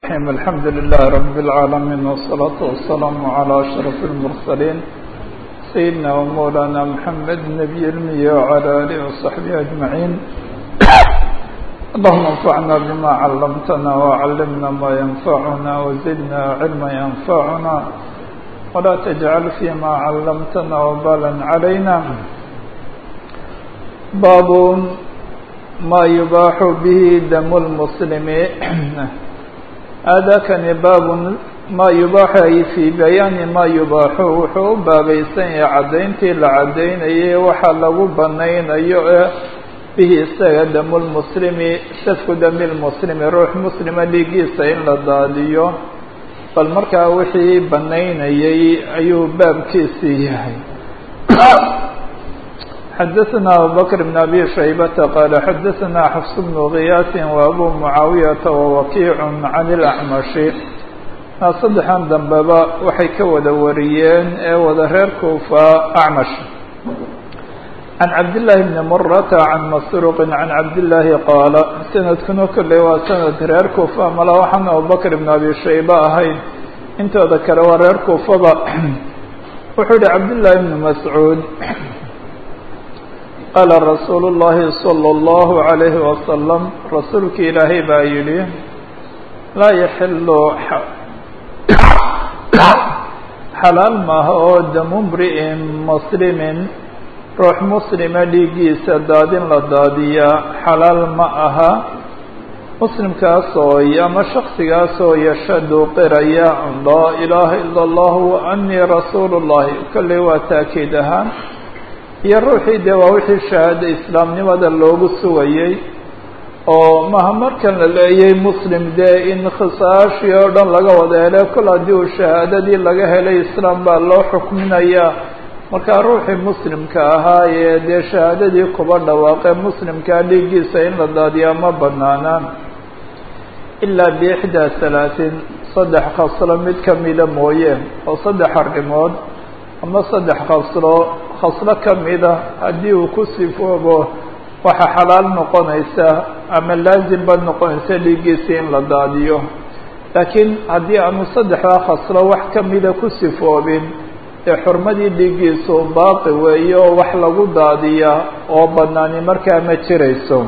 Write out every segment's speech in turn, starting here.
الرحيم الحمد لله رب العالمين والصلاة والسلام على أشرف المرسلين سيدنا ومولانا محمد النبي المية وعلى آله وصحبه أجمعين اللهم انفعنا بما علمتنا وعلمنا ما ينفعنا وزدنا علما ينفعنا ولا تجعل فيما علمتنا وبالا علينا باب ما يباح به دم المسلم aadaakani baabun maa yubaaxu ay fii bayaani maa yubaaxu wuxuu u baabaysan yahay caddayntii la caddaynayay waxa lagu banaynayo ee bihi isaga damulmuslimi safku damilmuslimi ruux muslima dhiiggiisa in la daadiyo bal markaa wixii banaynayay ayuu baabkiisii yahay xadaثna abubakr بn abi shaybata qaala xadaثna xfs bnu kiyaasi وabu mucaawiyaةa wawakiic can اlأxmashi na saddexan dambeba waxay ka wada wariyeen ee wada reer kuufa acmash can cabdالlahi bni murata can masruuqi can cabdالlahi qaala sanadkuna kolley waa sanad reer kuufa mala waxaan abubakr bn abi shayba ahayn intooda kale waa reer kuufaba wuxuu yihi cabdالlahi bni mascuud qaala rasuulu llaahi salى اllahu عalayhi wasalam rasuulki ilaahay baa yidhi laa yaxilu xalaal maaha oo damu mri'in muslimin ruux muslima dhiiggiisa daadin la daadiyaa xalaal ma aha muslimkaasoo ama shaksigaasoo yashadu qiraya laa ilaaha ila اllah wa anii rasuulu llahi kolley waa taakiid ahaan iyo ruuxii dee waa wixii shahaado islaamnimada loogu sugayey oo maha markan la leeyay muslim dee in khisaashii oo dhan laga wada hele kol haddii uu shahaadadii laga helay islaam baa loo xukminayaa markaa ruuxii muslimka ahaa ee dee shahaadadii kuba dhawaaqee muslimkaa dhiiggiisa in la daadiyaa ma banaanaan ilaa biixdaa halaatin saddex khaslo mid kamida mooye oo saddex arrimood ama saddex khaslo khaslo kamida haddii uu ku sifoobo waxaa xalaal noqonaysa ama laazim ba noqonaysa dhiiggiisii in la daadiyo laakiin haddii aanu saddexdaa khaslo wax kamida ku sifoobin ee xurmadii dhiiggiisu baaqi weeyo oo wax lagu daadiyaa oo banaani markaa ma jirayso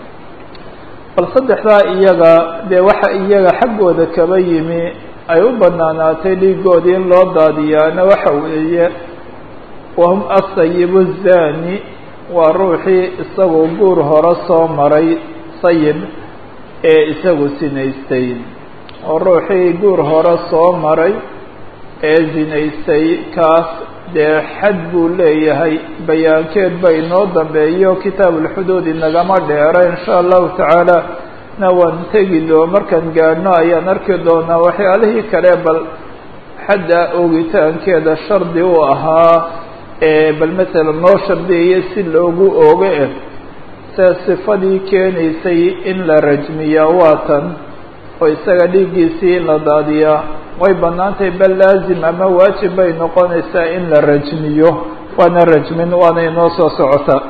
bal saddexdaa iyaga dee waxa iyaga xaggooda kaba yimi ay u banaanaatay dhiigoodii in loo daadiyaana waxa weeye wahum asayibu zani waa ruuxii isagoo guur hore soo maray sayib ee isagu sinaystay oo ruuxii guur hore soo maray ee sinaystay kaas dee xad buu leeyahay bayaankeed ba inoo dambeeyo kitaabulxuduud inagama dheera insha allahu tacaala na waan tegi doo markaan gaadhno ayaan arki doonaa waxyaalihii kale bal xadda oogitaankeeda shardi u ahaa bal masalan loo shardiyayo si loogu oogo eh se sifadii keenaysay in la rajmiyaa waa tan oo isaga dhiiggiisii in la daadiyaa way bannaantahay bal laazim ama waajib bay noqonaysaa in la rajmiyo waana rajmin waana inoo soo socotaa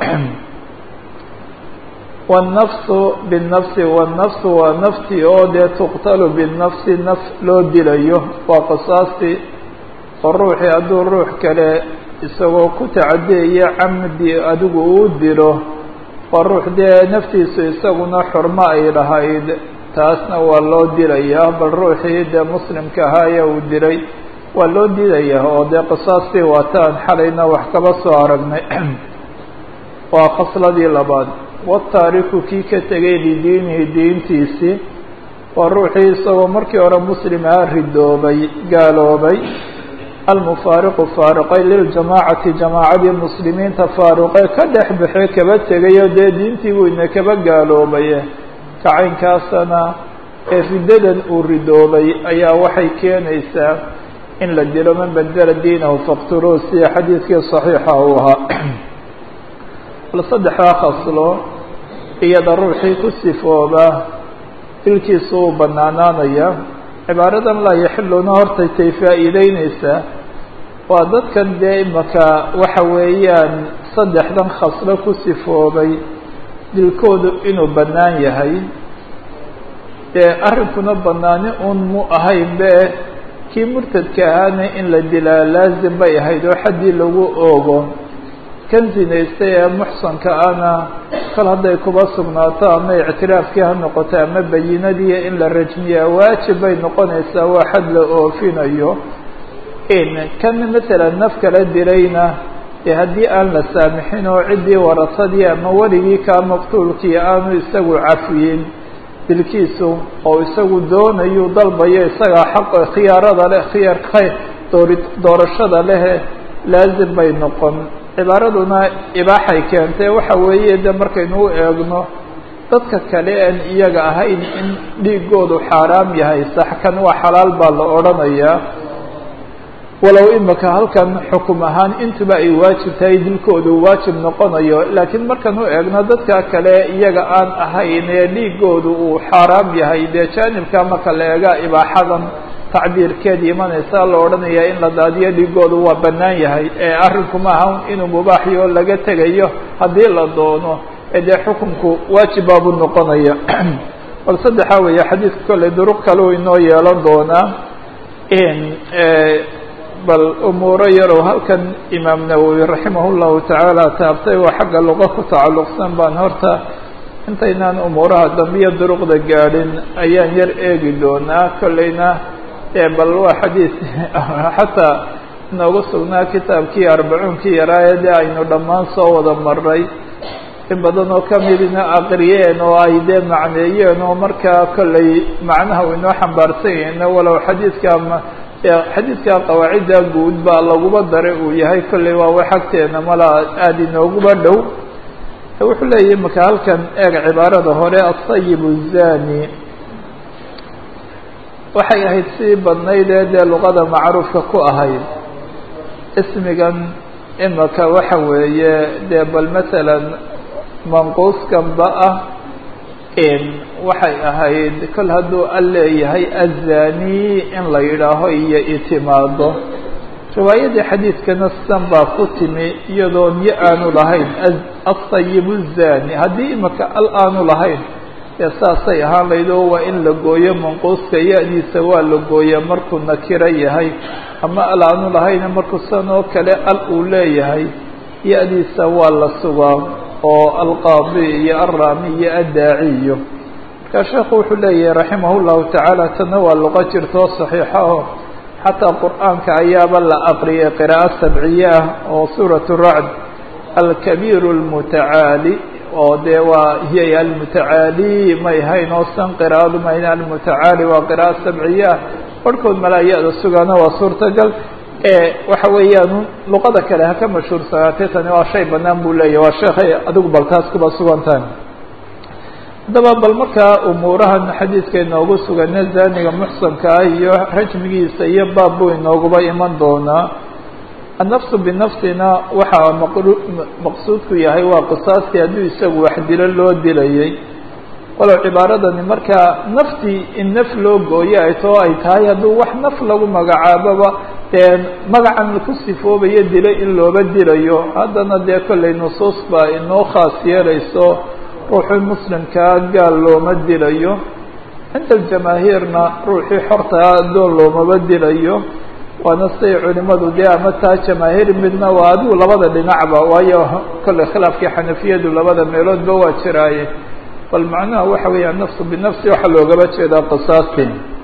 wالnafsu bالnafsi wالnafsu waa nafti oo dee tuqtalu biالnafsi naf loo dilayo waa qisaasti oo ruuxii hadduu ruux kale isagoo ku tacadiyaya camdi adigu uu dilo waa ruux dee naftiisu isaguna xurmo ay lahayd taasna waa loo dilayaa bal ruuxii dee muslimka ahaaya uu dilay waa loo dilayaa oo dee qisaastii waataan xalayna wax kaba soo aragnay waa khasladii labaad wataariku kii ka tegay lidiinihi diintiisii waa ruuxii isagoo markii hore muslim aha ridoobay gaaloobay almufaariqu faariqay liljamaacati jamaacadii muslimiinta faaruqee ka dhex baxee kaba tegayo dee diintii buu ina kaba gaaloobaye kacaynkaasana ee riddadan uu ridoobay ayaa waxay keenaysaa in la dilo man badela diinahu faqtuluuh sida xadiidkii saxiixa uu ahaa bal saddexdaa khaslo iyada ruuxii ku sifooba dilkiisu uu banaanaanaya cibaaradan laa yaxiluna hortay tay faa'iideyneysaa waa dadkan dee imaka waxa weeyaan saddexdan khaslo ku sifoobay dilkoodu inuu bannaan yahay dee arrinkuna banaani un mu ahayn be kii murtadka ahaana in la dilaa laazim bay ahayd oo xaddii lagu oogo kan zinaystay ee muxsanka ana kal hadday kuba sugnaato ama ictiraafkii ha noqoto ama bayinadii in la rajmiyaa waajib bay noqonaysaa waa xad la oofinayo kan masalan naf kala dilayna dee haddii aan la saamixin oo ciddii warasadii ama weligii kaa maqtuulkii aanu isagu cafiyin dilkiisu oo isagu doonayu dalbayo isagaa xaq khiyaarada leh khiyaarka doori doorashada lehe laazim bay noqon cibaaraduna ibaaxay keentay waxa weeye de markaynu u eegno dadka kale aan iyaga ahayn in dhiigoodu xaaraam yahay sax kan waa xalaal baa la odhanayaa walow imika halkan xukum ahaan intuba ay waajib tahay dilkoodu waajib noqonayo laakiin markaan u eegno dadka kale iyaga aan ahayn ee dhiigoodu uu xaaraam yahay dee jaanibka marka la eega ibaaxadan tacbiirkeed imanaysa la odhanayaa in la daadiyo dhiigoodu waa bannaan yahay ee arrinku ma aha inuu mubaaxiyo laga tegayo haddii la doono ee dee xukunku waajib baabuu noqonaya bal saddexa weeye xadiidka kolley duruq kaleu inoo yeelan doonaa bal umuuro yarow halkan imaam nawowi raximah llahu tacaala taabtay waa xagga luqa ku tacalluqsan baan horta intaynaan umuuraha dambiya duruqda gaadhin ayaan yar eegi doonaa kolleyna bal waa xadiis xataa inoogu sugnaa kitaabkii arbacuunkii yaraaye dee aynu dhammaan soo wada maray in badan oo kamidina aqriyeen oo ay dee macneeyeen oo markaa kolley macnaha u inoo xambaarsan yahayna walow xadiidka xadiidka qawaacidda guud baa laguba daray uu yahay kolley waa wax agteena mala aada inooguba dhow wuxuu leeyahy maka halkan eeg cibaarada hore asayib zani waxay ahayd sii badnayd ee dee luqada macruufka ku ahayd ismigan imaka waxa weeye dee bal masalan manquuskanba ah waxay ahayd kol hadduu al leeyahay azani in la yidhaaho iyo itimaado riwaayadii xadiidkana sidan baa ku timi iyadoo niyo aanu lahayn asayibu zani haddii imaka al aanu lahayn dee saasay ahaan layd oo waa in la gooyo manquuska ya-diisa waa la gooya markuu nakiro yahay ama al aanu lahayna markuu san oo kale al uu leeyahay ya-diisa waa la sugaa oo alqaadi iyo alraami iyo addaaciyo markaa sheekhu wuxuu leeyahay raximah llahu tacaala tana waa luqo jirtoo saxiixa oo xataa qur-aanka ayaaba la aqriyay qiraa'o sabciye ah oo suurat racd alkabiir lmutacaali oo dee waa hiya almutacaali may hayn oo san qiraa'adu mayn almutacaali waa qiraa'o sabciye ah barhkood malaaya-da sugaana waa suurtagal waxa weeyaan luqada kale ha ka mashhuursanaatay tani waa shay banaan buu leeyahy waa sheekhay adigu bal taas kuba sugantahay haddaba bal markaa umuurahan xadiidka inoogu sugana zaniga muxsanka ah iyo rajmigiisa iyo baab buu inooguba iman doonaa annafsu binafsina waxaa maqsuudku yahay waa qisaastii hadduu isagu wax dilo loo dilayay walow cibaaradani markaa naftii in naf loo gooyo ay too ay tahay hadduu wax naf lagu magacaaboba dee magacan ku sifoobayo dilo in looba dilayo haddana dee kollay nusuus baa inoo khaas yeelayso ruuxii muslimkaa gaal looma dilayo cinda aljamaahiirna ruuxii xortaa addoon loomaba dilayo waana siday culimadu dee ama taa jamaahiir midna waa adigu labada dhinacba waayo kollay khilaafkii xanafiyadu labada meeloodba waa jiraaye bal macnaha waxa weeya nafsu binafsi waxaa loogaba jeedaa qisaasti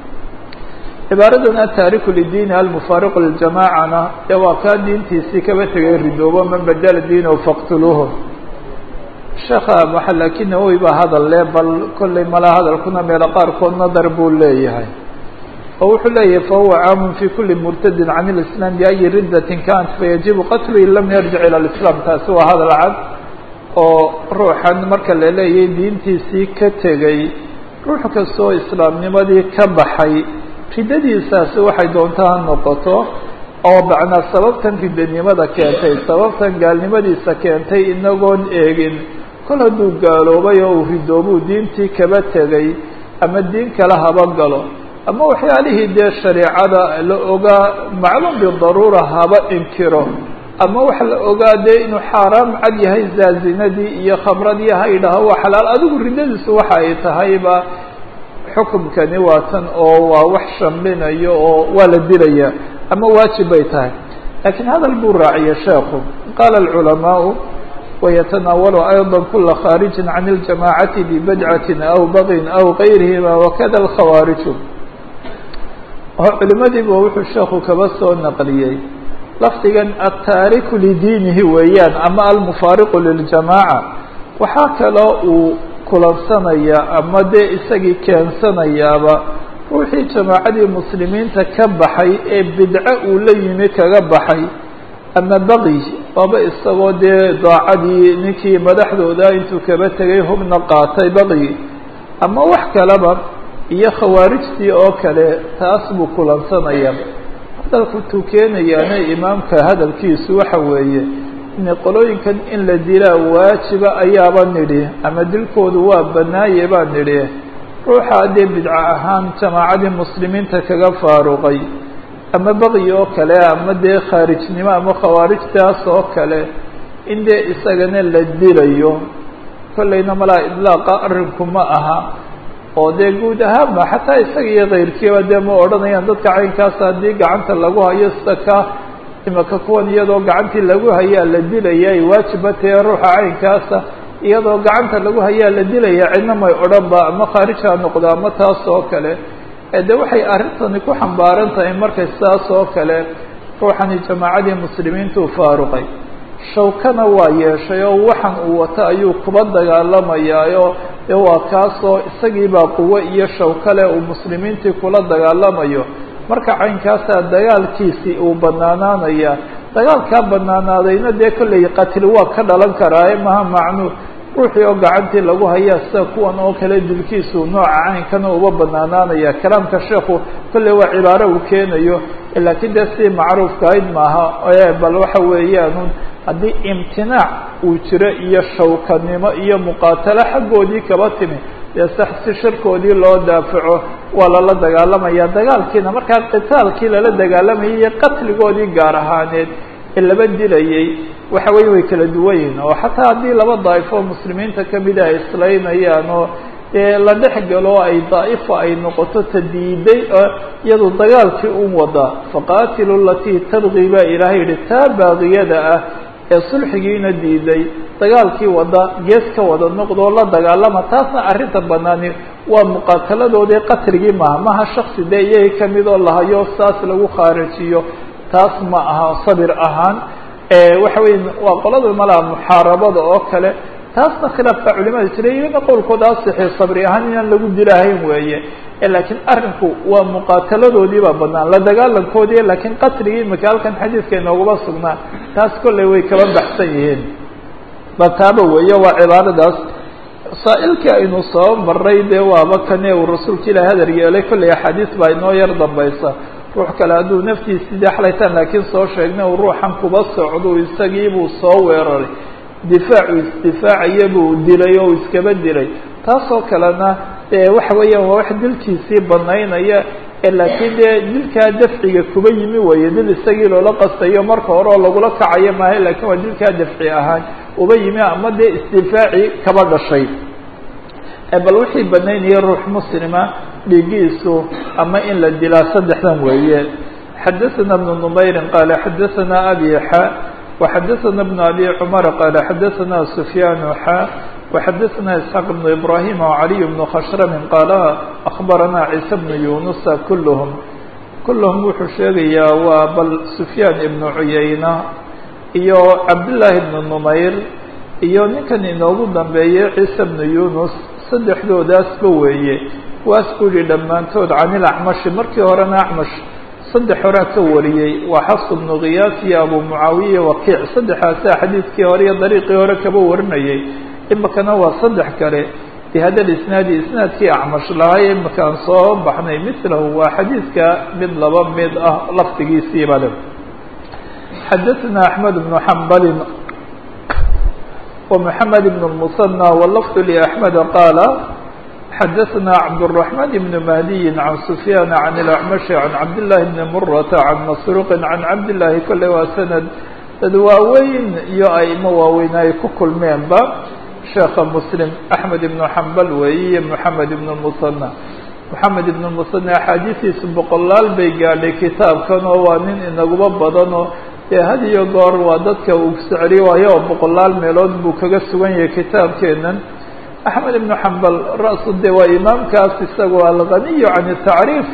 cibaaradan ataariku lidiini almufaariqu liljamacana dee waa kaa diintiisii kaba tegay ridoobo man badala diinahu faqtuluuhu sheekha waxa laakiin nawowi baa hadal le bal kollay mala hadalkuna meelo qaarkood nadar buu leeyahay oo wuxuu leeyahay fahuwa caamun fi kuli murtadin can اlislaam biayi riddatin kanat fayajibu qatlu in lam yarjic ilى اlislaam taasi waa hadal cad oo ruuxan marka la leeyahay diintiisii ka tegay ruux kastoo islaamnimadii ka baxay riddadiisaasi waxay doonta ha noqoto oo macnaa sababtan riddanimada keentay sababtan gaalnimadiisa keentay inagoon eegin kol hadduu gaaloobay oo uu ridoobuu diintii kaba tegay ama diin kale haba galo ama waxyaalihii dee shareicada la ogaa macluum bidaruura haba inkiro ama waxa la ogaa dee inuu xaaraam cad yahay zaazinadii iyo khamradii ha idhaho waa xalaal adigu riddadiisu waxa ay tahayba xukumkani waa tan oo waa wax shamlinayo oo waa la dilaya ama waajib bay tahay lakiin hadal buu raaciyey sheekhu qaala alculamaau wayatanaawalu ayضa kula khaariji can اljamacati bibadcatin aw bagin aw gayrihima wakada alkhawaariju oo culimadiiba wuxuu sheekhu kaba soo naqliyey lafdigan altaariku lidiinihi weeyaan ama almufaariqu liljamaaca waxaa kaloo uu kulansanaya ama dee isagii keensanayaaba ruuxii jamaacadii muslimiinta ka baxay ee bidco uu la yimi kaga baxay ama baqi waaba isagoo dee daacadii ninkii madaxdooda intuu kaba tegay hubna qaatay baqi ama wax kaleba iyo khawaarijtii oo kale taas buu kulansanaya hadalku tuu keenayaana imaamka hadalkiisu waxa weeye in qolooyinkan in la dilaa waajiba ayaaba nidhi ama dilkoodu waa banaaye baa nidhi ruuxa dee bidco ahaan jamaacadii muslimiinta kaga faaruqay ama baqyi oo kale ama dee khaarijnimo ama khawaarijtaas oo kale in dee isagana la dilayo kollayna malaa idlaaqa arrinku ma aha oo dee guud ahaanba xataa isaga iyo kayrkiiba dee ma odhanayaan dadka caynkaasa haddii gacanta lagu hayo sida ka imaka kuwan iyadoo gacantii lagu hayaa la dilaya ay waajiba tahe ruuxa caynkaasa iyadoo gacanta lagu hayaa la dilaya cidna may odhan ba ama khaarij ha noqdo ama taas oo kale de waxay arrintani ku xambaaran tahay markay sidaas oo kale ruuxani jamaacadii muslimiintuu faaruqay shawkana waa yeeshay oo waxan uu wato ayuu kuba dagaalamayaayo dee waa kaasoo isagiibaa quwo iyo shawkale uu muslimiintii kula dagaalamayo marka caynkaasaa dagaalkiisii uu banaanaanaya dagaalkaa banaanaadayna dee kolley qatil waa ka dhalan karaaye maha macnuu ruuxii oo gacantii lagu hayaa sida kuwan oo kale dilkiisu nooca caynkana uba banaanaanaya kalaamka sheekhu kolley waa cibaaro uu keenayo laakiin dee si macruufka ayd maaha bal waxa weeyaan haddii imtinaac uu jiro iyo shawkanimo iyo muqaatalo xaggoodii kaba timi dee sax si shirkoodii loo daafaco waa lala dagaalamaya dagaalkiina markaa qitaalkii lala dagaalamayay iyo qatligoodii gaar ahaaneed ee laba dilayay waxa weye way kala duwan yihin oo xataa haddii laba daa'ifo muslimiinta kamida ay islaynayaan oo dee la dhex galo ay daa'ifa ay noqoto tadiiday iyadu dagaalkii un wada faqaatilu latii tabqi baa ilaahay yihi taa baaqiyada ah ee sulxigiina diiday dagaalkii wada gees ka wada noqdoo la dagaalama taasna arrinta banaani waa muqaataladoodii qatligii maha maha shaksi dee iyaga kamid oo lahayo saas lagu khaarijiyo taas ma aha sabir ahaan waxa weya waa qolada malaa muxaarabada oo kale taasna khilaaf baa culimada jira iyagana qowlkooda asixi sabri ahaan inaan lagu dilahayn weeye laakiin arrinku waa muqaataladoodii baa banaan la dagaalankoodii laakiin qatligii imika halkan xadiidka inoogaba sugnaa taas kolley way kaba baxsan yihiin ba taaba weeye waa cibaaradaas saa-ilkii aynu soo maray dee waaba kane uu rasuulka ilahi hadar yeelay kolley axaadiis baa inoo yar dambaysa ruux kale hadduu naftiisii dee xalaytaan laakiin soo sheegnay uu ruuxan kuba socdo isagiibuu soo weeraray difaacu isdifaacaya buu dilay oo iskaba dilay taasoo kalena waxa weeyaan waa wax dilkiisii banaynaya laakiin dee dilkaa dafciga kuba yimi weeye dil isagii loola qastayo marka hore oo lagula kacayo maaha lakiin waa dilkaa dafci ahaan uba yimi ama dee isdifaaci kaba dhashay bal wixii banaynaya ruux muslima dhiigiisu ama in la dilaa saddexdan weeye xadaثana بن نmayri qaala xadaثana abi xa وxadaثana بن abi cmar qaala xadaثana سfyaan xa وxadaثana isxaaq بن ibrahim وعaliي بن khashrm qaala أخbarana ciise بن yunusa kulhm kulhm wuxuu sheegayaa waa bal سfyaan ibn cuyayna iyo cabdالlahi بn نmayr iyo ninkan inoogu dambeeyey ciise بn yunus saddexdoodaasba weeye waas ku yihi dhammaantood can ilacmashi markii horena acmash saddex horaa ka wariyey waa xafs bnu khiyaas iyo abu mucaawiya wakiic saddexaasaa xadiidkii hore iyo dariiqii hore kaba warinayay imikana waa saddex kale bihada isnaadi isnaadkii acmash lahay imikaan soo baxnay milahu waa xadiidka mid laba mid ah lafdigiisiiba le xadaثna axmed bnu xambalin ومحمد بن المثنى واللفظ لأحمد قال حدثنا عبد الرحمن بن مهدي عن سفيان عن الأعمش عن عبد الله بن مرة عن مسروق عن عبد الله كل وسند dad waaweyn iyo aimo waaweyn ay ku kulmeenba sheekha muslim axmed ibnu xambal weeye iyo moxamed ibnu musanى moxamed ibn musane axaadiistiisu boqolaal bay gaadhay kitaabkan oo waa nin inaguba badanoo dee had iyo goor waa dadka uu socri waayo oo boqolaal meelood buu kaga sugan yahay kitaabkeenan axmed ibnu xambal ra-su de waa imaamkaas isagoo alganiyu can tacriif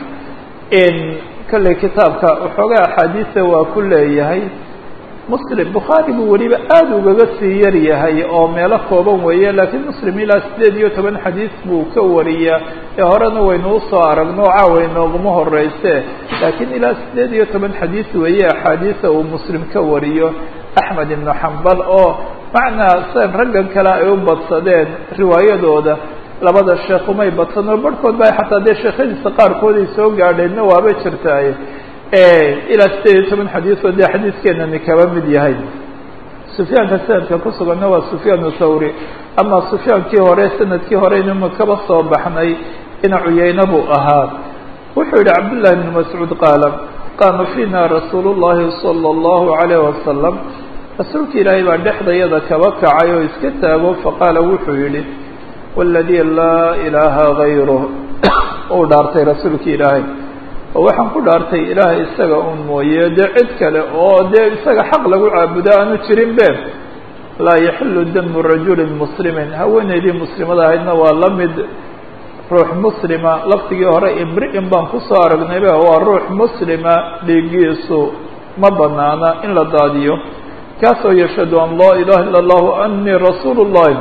kolley kitaabka waxoogaa axaadiisa waa ku leeyahay muslim bukhaari buu weliba aada ugaga sii yar yahay oo meelo kooban weeye laakiin muslim ilaa sideed iyo toban xadiis buu ka wariyaa ee horena waynu usoo aragno caawa inooguma horeyse laakiin ilaa sideed iyo toban xadiis weeye axaadiisa uu muslim ka wariyo axmed ibnu xambal oo macnaa san raggan kale ay u badsadeen riwaayadooda labada sheekh umay badsan oo barhkood ba xataa dee sheekhadiisa qaarkood ay soo gaadheenna waaba jirtaaye ilaa sideed iyo toban xadiis oo dee xadiiskeenani kaba mid yahay sufyaanka sanadka ku suganna waa sufyaan thawri ama sufyaankii hore sanadkii hore inuma kaba soo baxnay ina cuyeyne buu ahaa wuxuu yihi cabdullahi bn mascuud qaala qaama fiina rasuul llahi sala allahu alayh wasalam rasuulka ilaahay baa dhexdayada kaba kacay oo iska taago faqaala wuxuu yihi waladii laa ilaaha gayruh uu dhaartay rasuulka ilaahay oo waxaan ku dhaartay ilaahay isaga un mooye dee cid kale oo dee isaga xaq lagu caabudo aanu jirin be laa yaxilu damu rajulin muslimin haweeneydii muslimada ahaydna waa la mid ruux muslima laftigii hore imri-in baan kusoo aragnaybe waa ruux muslima dhiigiisu ma banaana in la daadiyo kaasoo yashhadu an laa ilaha illa allahu anii rasuulu llahi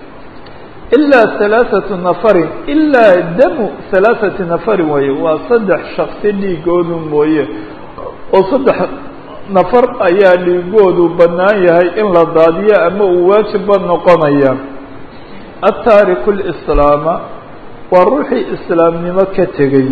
ilaa halaaثatu nafarin ilaa damu halaaثati nafarin weeye waa saddex shaksi dhiigoodu mooye oo saddex nafar ayaa dhiigoodu bannaan yahay in la daadiyo ama uu waajibba noqonaya ataariku lislaama waa ruuxii islaamnimo ka tegey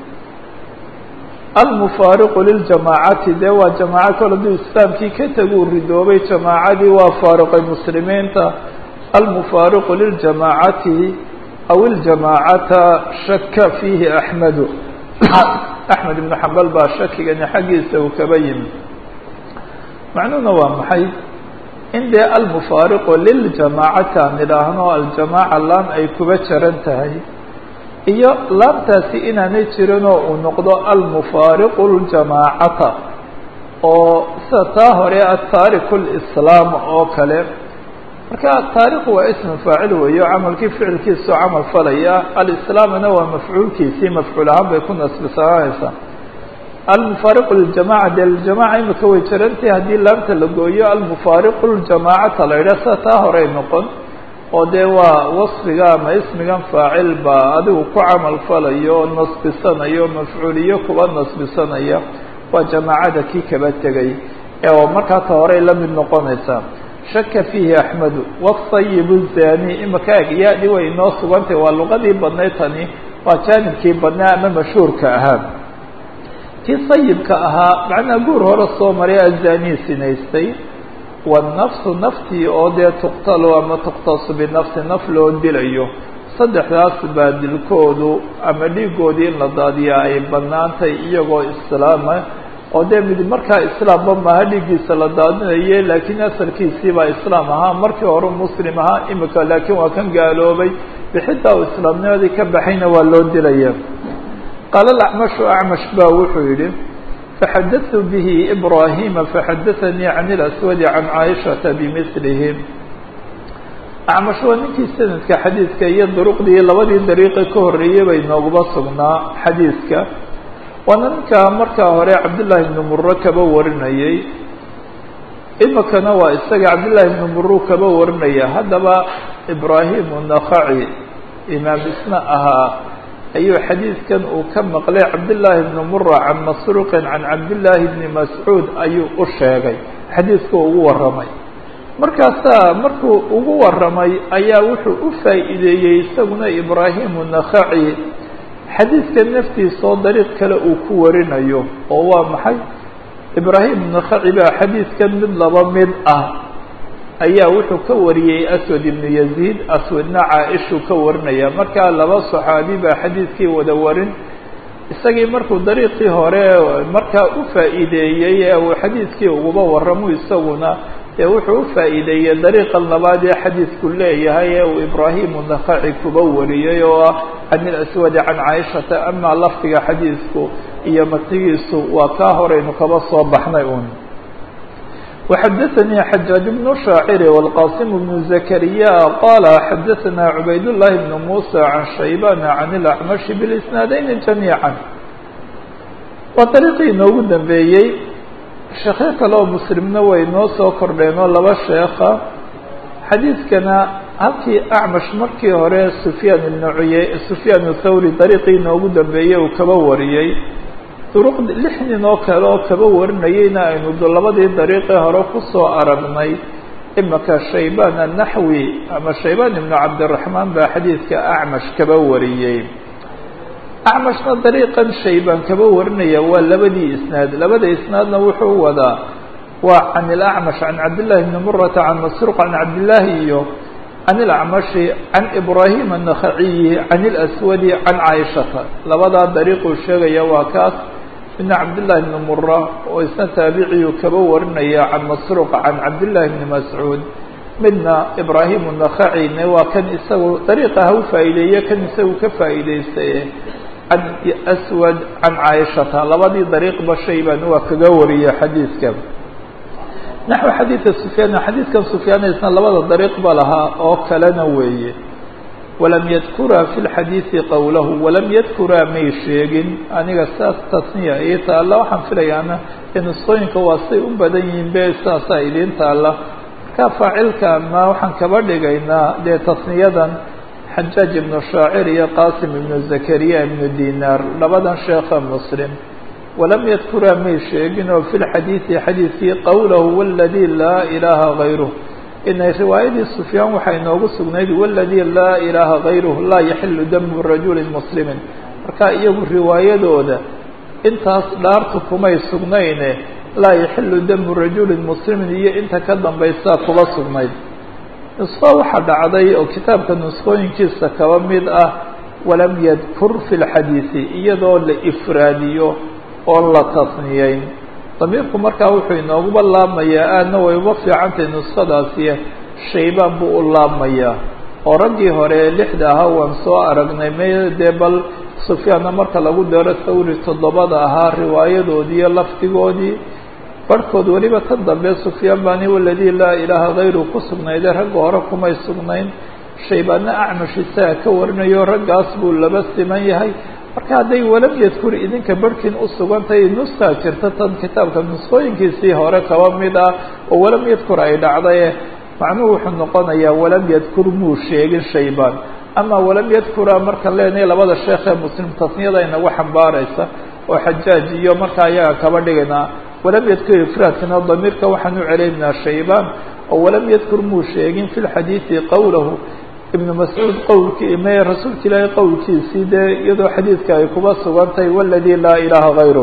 almufaariqu liljamaacati dee waa jamaaco kale hadduu islaamkii ka teguu ridoobay jamaacadii waa faariqay muslimiinta almufaariqu liljamaacati aw iljamaacata shaka fiihi axmedu axmed ibnu xambal baa shakigani xaggiisa uu kaba yimi macnuhuna waa maxay in dee almufaariqu liljamaacati aan idhaahno aljamaaca laan ay kuba jaran tahay iyo laantaasi inaanay jirinoo uu noqdo almufaariqu ljamaacata oo sida taa hore ataariku lislaam oo kale marka taariku waa ismu faacil weeyo camalkii ficilkiisao camal falaya alislaamna waa mafcuulkiisii mafcuul ahaan bay ku nasbisananaysaa almufaariqu liljamaca dee ljamaca imika way jirantahi haddii laamta la gooyo almufaariqu ljamaacata la yidhah sida taa horey noqon oo dee waa wasfiga ama ismigan faacil baa adigu ku camal falayo nasbisanayo mafcuuliyo kuba nasbisanaya waa jamaacada kii kaba tegay ee markaa ta horey la mid noqonaysaa shaka fiihi axmedu wasayibu zani imaka eg ya-di way inoo sugantay waa luqadii badnayd tani waa jaanibkii badnaa ama mashhuurka ahaa kii sayibka ahaa macnaa guur hore soo maray azanii sinaystay wanafsu naftii oo dee tuqtalu ama tuqtasu binafsi naf loo dilayo saddexdaas baa dilkoodu ama dhiigoodii in la daadiyaa ay banaantay iyagoo islaama oo dee mid markaa islaamba maaha dhiiggiisa la daadinaye laakiin asalkiisii baa islaam ahaa markii hore muslim ahaa imika laakiin waa kan gaaloobay bixitaa uu islaamnimadii ka baxayna waa loo dilaya qaala acmashu acmash ba wuxuu yihi faxadatu bihi ibrahima faxadaanii can اlaswadi can caaishata bimilihi acmash waa ninkii sanadka xadiidka iyo duruqdii labadii dariiqi ka horreeyey bay nooguba sugnaa xadiidka waana ninkaa markaa hore cabdillaahi ibnu muro kaba warinayey imikana waa isaga cabdillaahi ibnu muru kaba warinaya haddaba ibrahim nakaci imaam isna ahaa ayuu xadiidkan uu ka maqlay cabdillaahi ibnu mura can masruuqin can cabdillaahi ibni mascuud ayuu u sheegay xadiidku ugu warramay markaasaa markuu ugu warramay ayaa wuxuu u faa'iideeyey isaguna ibraahimu nakaci xadiidka naftiisa oo dariiq kale uu ku warinayo oo waa maxay ibraahim nakaci baa xadiidkan mid laba mid ah ayaa wuxuu ka wariyey aswad ibnu yaziid aswadna caa-ishuu ka warinaya markaa laba saxaabi baa xadiidkii wada warin isagii markuu dariiqii hore markaa u faa'iideeyey ee uu xadiidkii uguba warramo isaguna ee wuxuu u faa'iideeyey dariiqa labaad ee xadiidku leeyahay ee uu ibraahimu nakaci kuba wariyey oo ah can ilaswadi can caaishata amaa lafdiga xadiidku iyo matigiisu waa kaa horeynu kaba soo baxnay un وxdثnي حجاaج بن شhاacر والqاsم بن زكريا qال xdثnا عbayd اللhi بن موسى عن شhيبان عن الأعمش بالإسناaدين جميعا waa طريqii inoogu dambeeyey sheekyo kale oo mslimna way noo soo kordheen oo laba sheeka xadiidkana halkii أعمش markii hore سفyاn بن uy سفyاn الthawrي طريqii inoogu dambeeyey uu kaba wariyey duruq lix nin oo kale oo kaba warinayeyna aynu labadii dariiqii hore kusoo aragnay imaka shaybaan annaxwi ama shaybaan ibnu cabdiraxmaan baa xadiidka acmash kaba wariyey acmashna dariiqan shaybaan kaba warinaya waa labadii isnaad labada isnaadna wuxuu wadaa waa can ilacmash can cabdillahi bni murata can masruuq can cabdillaahi iyo can ilacmashi can ibraahim annakhaciyi can ilaswadi can caaishata labadaa dariiquu sheegaya waa kaas midna cabdالlahi بn mura oo isna taabiciyu kaba warinaya can masruuq can cabdالlahi bni mascuud midna ibrahim الnakacine waa kan isagu dariiqa ha u faa'iideeye kan isagu ka faa'iideystaye can aswad can caaishata labadii dariiqba shayban waa kaga wariye xadiidka naxو xadiidka sufyaan xadiidkan sufyaana isna labada dariiq ba lahaa oo kalena weeye walam yadkuraa fi lxadiidi qowlahu walam yadkuraa may sheegin aniga saas tasniya ii taalla waxaan filayaana ee nusqooyinka waa say u badan yihiin be saasaa idiin taalla marka faacilka ma waxaan kaba dhigaynaa dee tasniyadan xajaaj ibnu shaacir iyo qasim ibnu zakariya ibnu dinaar labadan sheekha muslim walam yadkuraa may sheegin oo fi lxadiidi xadiidkii qowlahu waladii laa ilaaha gayruh inay riwaayadii sufyaan waxaa inoogu sugnayd waladii laa ilaaha gayruh laa yaxilu damu rajuli muslimin marka iyagu riwaayadooda intaas dhaartu kumay sugnayne laa yaxilu damu rajulin muslimin iyo inta ka dambaysaa kuba sugnayd nusqo waxaa dhacday oo kitaabka nusqooyinkiisa kaba mid ah walam yadkur fi lxadiidi iyadoo la ifraadiyo oo la tasniyeyn damiirku markaa wuxuu inooguba laabmayaa aadna way uba fiicantahay nuskhadaasiye shaybaan buu u laabmayaa oo raggii hore ee lixda ahaa waan soo aragnay me dee bal sufyaanna marka lagu daro thawri toddobada ahaa riwaayadoodiiyo lafdigoodii barhkood weliba tan dambe sufyaan baani waladii laa ilaaha hayru ku sugnayde ragga hore kumay sugnayn shaybaanna acmash isaga ka warinayo raggaas buu laba siman yahay marka hadday walam yadkur idinka barhkiin u sugantahay nuskaa jirta tan kitaabka nusqooyinkiisii hore kaba mid ah oo walam yadkur ay dhacdaye macnuhu wuxuu noqonayaa walam yadkur muu sheegin shaybaan ama walam yadkura marka leenahay labada sheekh ee muslim tasniyada inagu xambaaraysa oo xajaaj iyo marka ayaga kaba dhigaynaa walam yadkur ifraadkana damiirka waxaan u celaynaa shaybaan oo walam yadkur muu sheegin fi lxadiidi qowlahu ibnu mascuud qowlkii me rasuulka ilaahay qowlkiisii dee iyadoo xadiidka ay kuba sugantahay waladii laa ilaaha hayru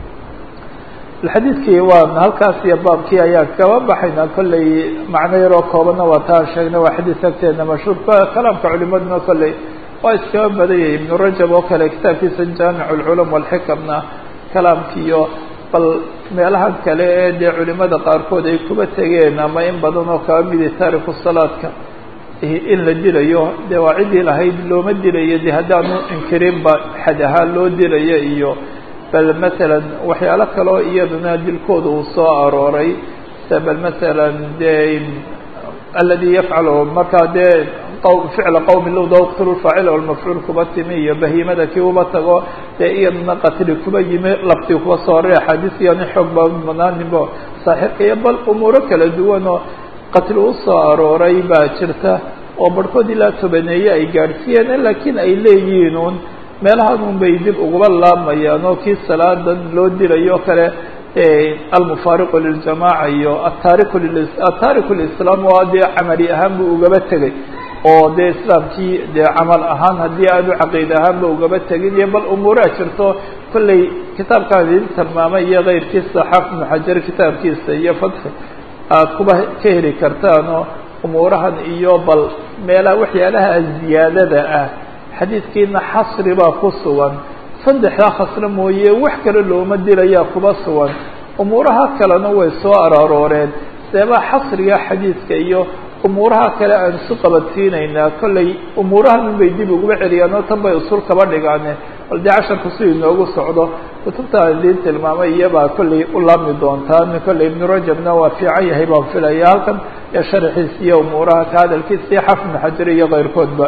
xadiidkii waan halkaas iyo baabkii ayaan kaba baxaynaa kolley macno yaroo koobanna waa taan sheegnay waa xadiis agteena mashhuur kalaamka culimaduna kolley waa iskaba badanyay ibnu rajab oo kale kitaabkiisa jaamic lculum walxikamna kalaamkiiyo bal meelahan kale ee dee culimada qaarkood ay kuba tegeen ama in badan oo kaba midi taariku salaadka in la dilayo dee waa ciddii lahayd looma dilayo de haddaanu inkirinba xad ahaan loo dilayo iyo bal masalan waxyaalo kaleo iyaduna dilkooda uu soo arooray se bal masalan dee aladi yafcalu markaa dee ficla qowmi low dawqtulu faacila walmafcuul kuba timi iyo bahiimada kii uba tago dee iyaduna qatli kuba yimi lafti kuba soo horay axaadiis iyani xoog ba banaaninbo saaxiibka iyo bal umuuro kala duwan oo qatli usoo arooray baa jirta oo barhkood ilaa tobaneeye ay gaadhsiiyeen laakiin ay leeyihiin un meelahan un bay dib uguba laabmayaan oo kii salaadan loo dilayo o kale almufaariqu liljamaaca iyo ataariku ataariku lislaam oo dee camali ahaan buu ugaba tegay oo dee islaamkii dee camal ahaan haddii aanu caqiid ahaanba ugaba tegin iyo bal umuuraa jirto kolley kitaabkaan idin tilmaamay iyo keyrkiisa xaafid ibnu xajar kitaabkiisa iyo fatxi aada kuba ka heli kartaanoo umuurahan iyo bal meelaha waxyaalaha ziyaadada ah xadiidkiina xasri baa ku sugan saddexdaa khasre mooye wax kale looma dilayaa kuba sugan umuuraha kalena way soo araarooreen seebaa xasriga xadiidka iyo umuuraha kale aan isu qabadsiinaynaa kollay umuurahan unbay dib uguba celiyaan oo tan bay usul kaba dhigaane bal dee casharku si inoogu socdo kutubtaan idiin tilmaamay iyabaa kollay u laami doontaan kollay ibnu rajabna waa fiican yahay baan filaya halkan ee sharaxiis iyo umuuraha ka hadalkiis iyo xafid xajar iyo keyrkoodba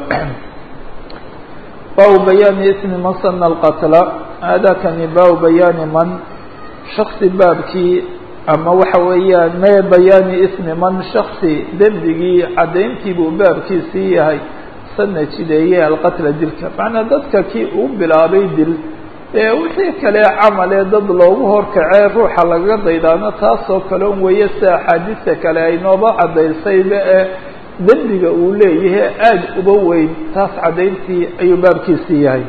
baabu bayaani ismi man sana alqatla haadakani baabu bayaani man shaksi baabkii ama waxa weeyaan me bayaani ismi man shaksi dembigii caddayntii buu baabkiisii yahay sana jideeye alqatla dilka macnaa dadka kii uu bilaabay dil ee wixii kale camalee dad loogu horkacee ruuxa lagaga daydaano taasoo kale un weeye si axaadiista kale ay nooba caddaysayba ee dembiga uu leeyahay aada uba weyn taas caddayntii ayuu baabkiisii yahay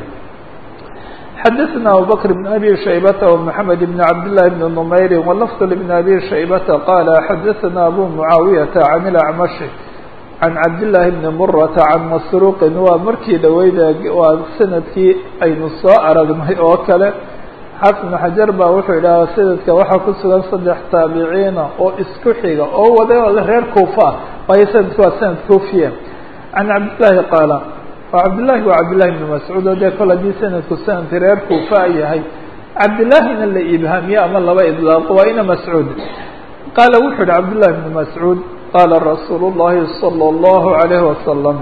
xadaثna abubakr بn abi shaybata ومحamed بn cabd لlahi بn نmayri wlfd بn abi shaybata qala xadaثna abu mucaawiyaةa can اlacmashi can cabdالlahi bni murata can masruuqin waa markii dhaweyda waa sanadkii aynu soo aragnay oo kale xafid bn xajar baa wuxuu idhaha sanadka waxaa ku sugan saddex taabiciina oo isku xiga oo wada reer kuufa ah waayo sanadku waa sanad kufiya can cabdillaahi qaala waa cabdillahi waa cabdillahi bni mascuud oo dee kol haddii sanadku sanadki reer kuufa yahay cabdillaahina la ibhaamiye ama laba idlaaqo waa ina mascuud qaala wuxuu yihi cabdillahi bni mascuud qaala rasuulu llahi salى اllahu عalayhi wasalam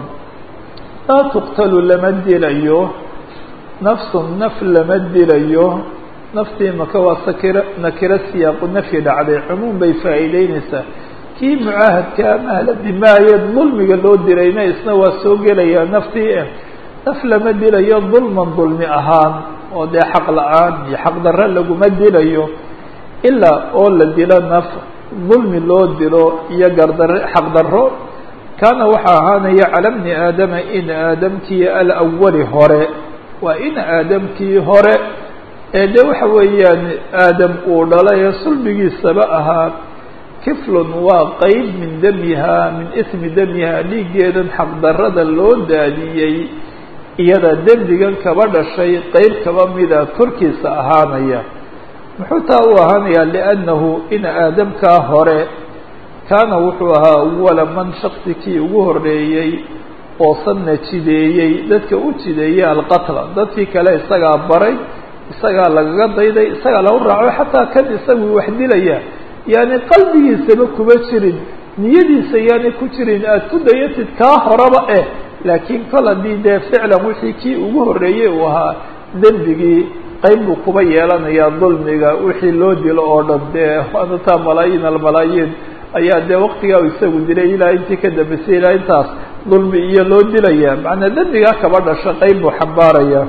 laa tuqtalu lama dilayo nafsun naf lama dilayo naftii maka waa sakira nakiro siyaaqu nafyi dhacday cumuum bay faa'iideyneysaa kii mucaahadka mahla dimaayeed dulmiga loo dirayna isna waa soo gelayaa naftii eh naf lama dilayo dulman dulmi ahaan oo dee xaq la-aan iyo xaq darre laguma dilayo ilaa oo la dilo naf dulmi loo dilo iyo gardar xaq darro kaana waxaa ahaanaya cala bni aadama in aadamkii alawali hore waa in aadamkii hore ee de waxa weeyaan aadam uu dhalay ee sulbigiisaba ahaa kiflun waa qeyb min damihaa min ismi damihaa dhiiggeedan xaqdarrada loo daadiyey iyada dembigan kaba dhashay qeyb kaba mida korkiisa ahaanaya muxuu taa u ahaanayaa liannahu in aadamkaa hore kaana wuxuu ahaa awala man shaksi kii ugu horreeyey oo sanna jideeyey dadka u jideeyey alqatla dadkii kale isagaa baray isagaa lagaga dayday isagaa lagu raaco xataa kan isagu wax dilaya yaani qalbigiisaba kuma jirin niyadiisa yaani ku jirin aada ku dayatid kaa horaba eh laakiin kol haddii dee ficlan wixii kii ugu horreeyey uu ahaa dembigii qayb buu kuba yeelanayaa dulmiga wixii loo dilo oo dhan dee anataa malaayiin almalaayiin ayaa dee waktigaa isagu dilay ilaa intii ka dambeysay ilaa intaas dulmi iyo loo dilaya macnaa dembigaa kaba dhasha qayb buu xambaaraya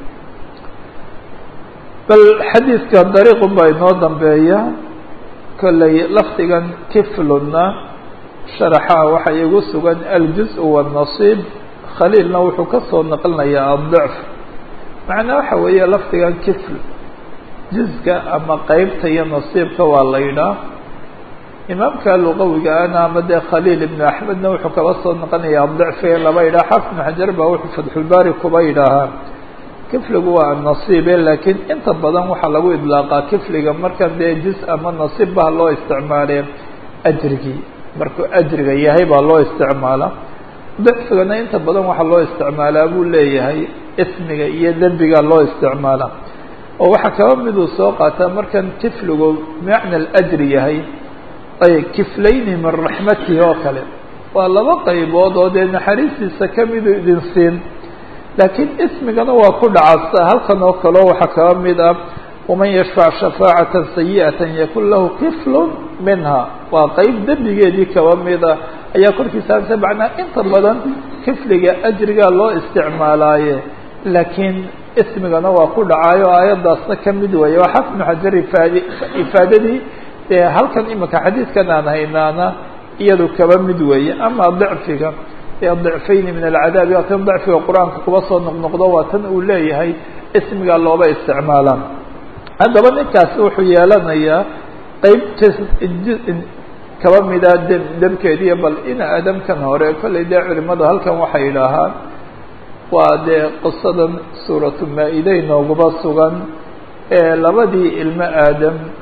bal xadiidka dariiqun baa inoo dambeeya kollay lafdigan kifluna sharaxaha waxaa igu sugan aljuz- waannasiib khaliilna wuxuu ka soo naqlinayaa adضicf macnaa waxa weeye lafdigan kifl juzga ama qeybta iyo nasiibka waa la yidhaah imaamka luqawiga ana ama dee khaliil ibn axmedna wuxuu kaba soo naqlinaya adضicfi laba yidhaha xafid ibn xajar baa wuxuu fatxulbaari kuba yidhaahaa kifligu waa nasiibe laakiin inta badan waxaa lagu idlaaqaa kifliga markan dee juz ama nasiib baa loo isticmaalee ajrigii markuu ajriga yahay baa loo isticmaala dicfigana inta badan waxaa loo isticmaalaa buu leeyahay ismiga iyo dembiga loo isticmaala oo waxaa kaba miduu soo qaataa markan kifligu bimacna alajri yahay ay kiflayni min raxmatihi oo kale waa laba qaybood oo dee naxariistiisa kamiduu idin siin laakiin ismigana waa ku dhacasa halkan oo kaleo waxaa kaba mid ah waman yashfac shafaacata sayi'ata yakun lahu kiflun minha waa qeyb dembigeedii kaba mid ah ayaa korkiisa hagsa macnaa inta badan kifliga ajrigaa loo isticmaalaaye laakiin ismigana waa ku dhacaayo aayaddaasna kamid weeye waa xafid ibnu xajar ifaad ifaadadii dee halkan imika xadiidkan aan haynaana iyadu kaba mid weeye ama dicfiga dicfayni min alcadaabi waa tan dicfiga qur-aanka kuba soo noqnoqdo waa tan uu leeyahay ismigaa looba isticmaalaa haddaba ninkaasi wuxuu yeelanayaa qeyb kaba mida dem demkeediiyo bal in aadamkan hore kollay dee culimadu halkan waxay yidhaahaan waa dee qisadan suuratu maa-ide nooguba sugan ee labadii ilmo aadam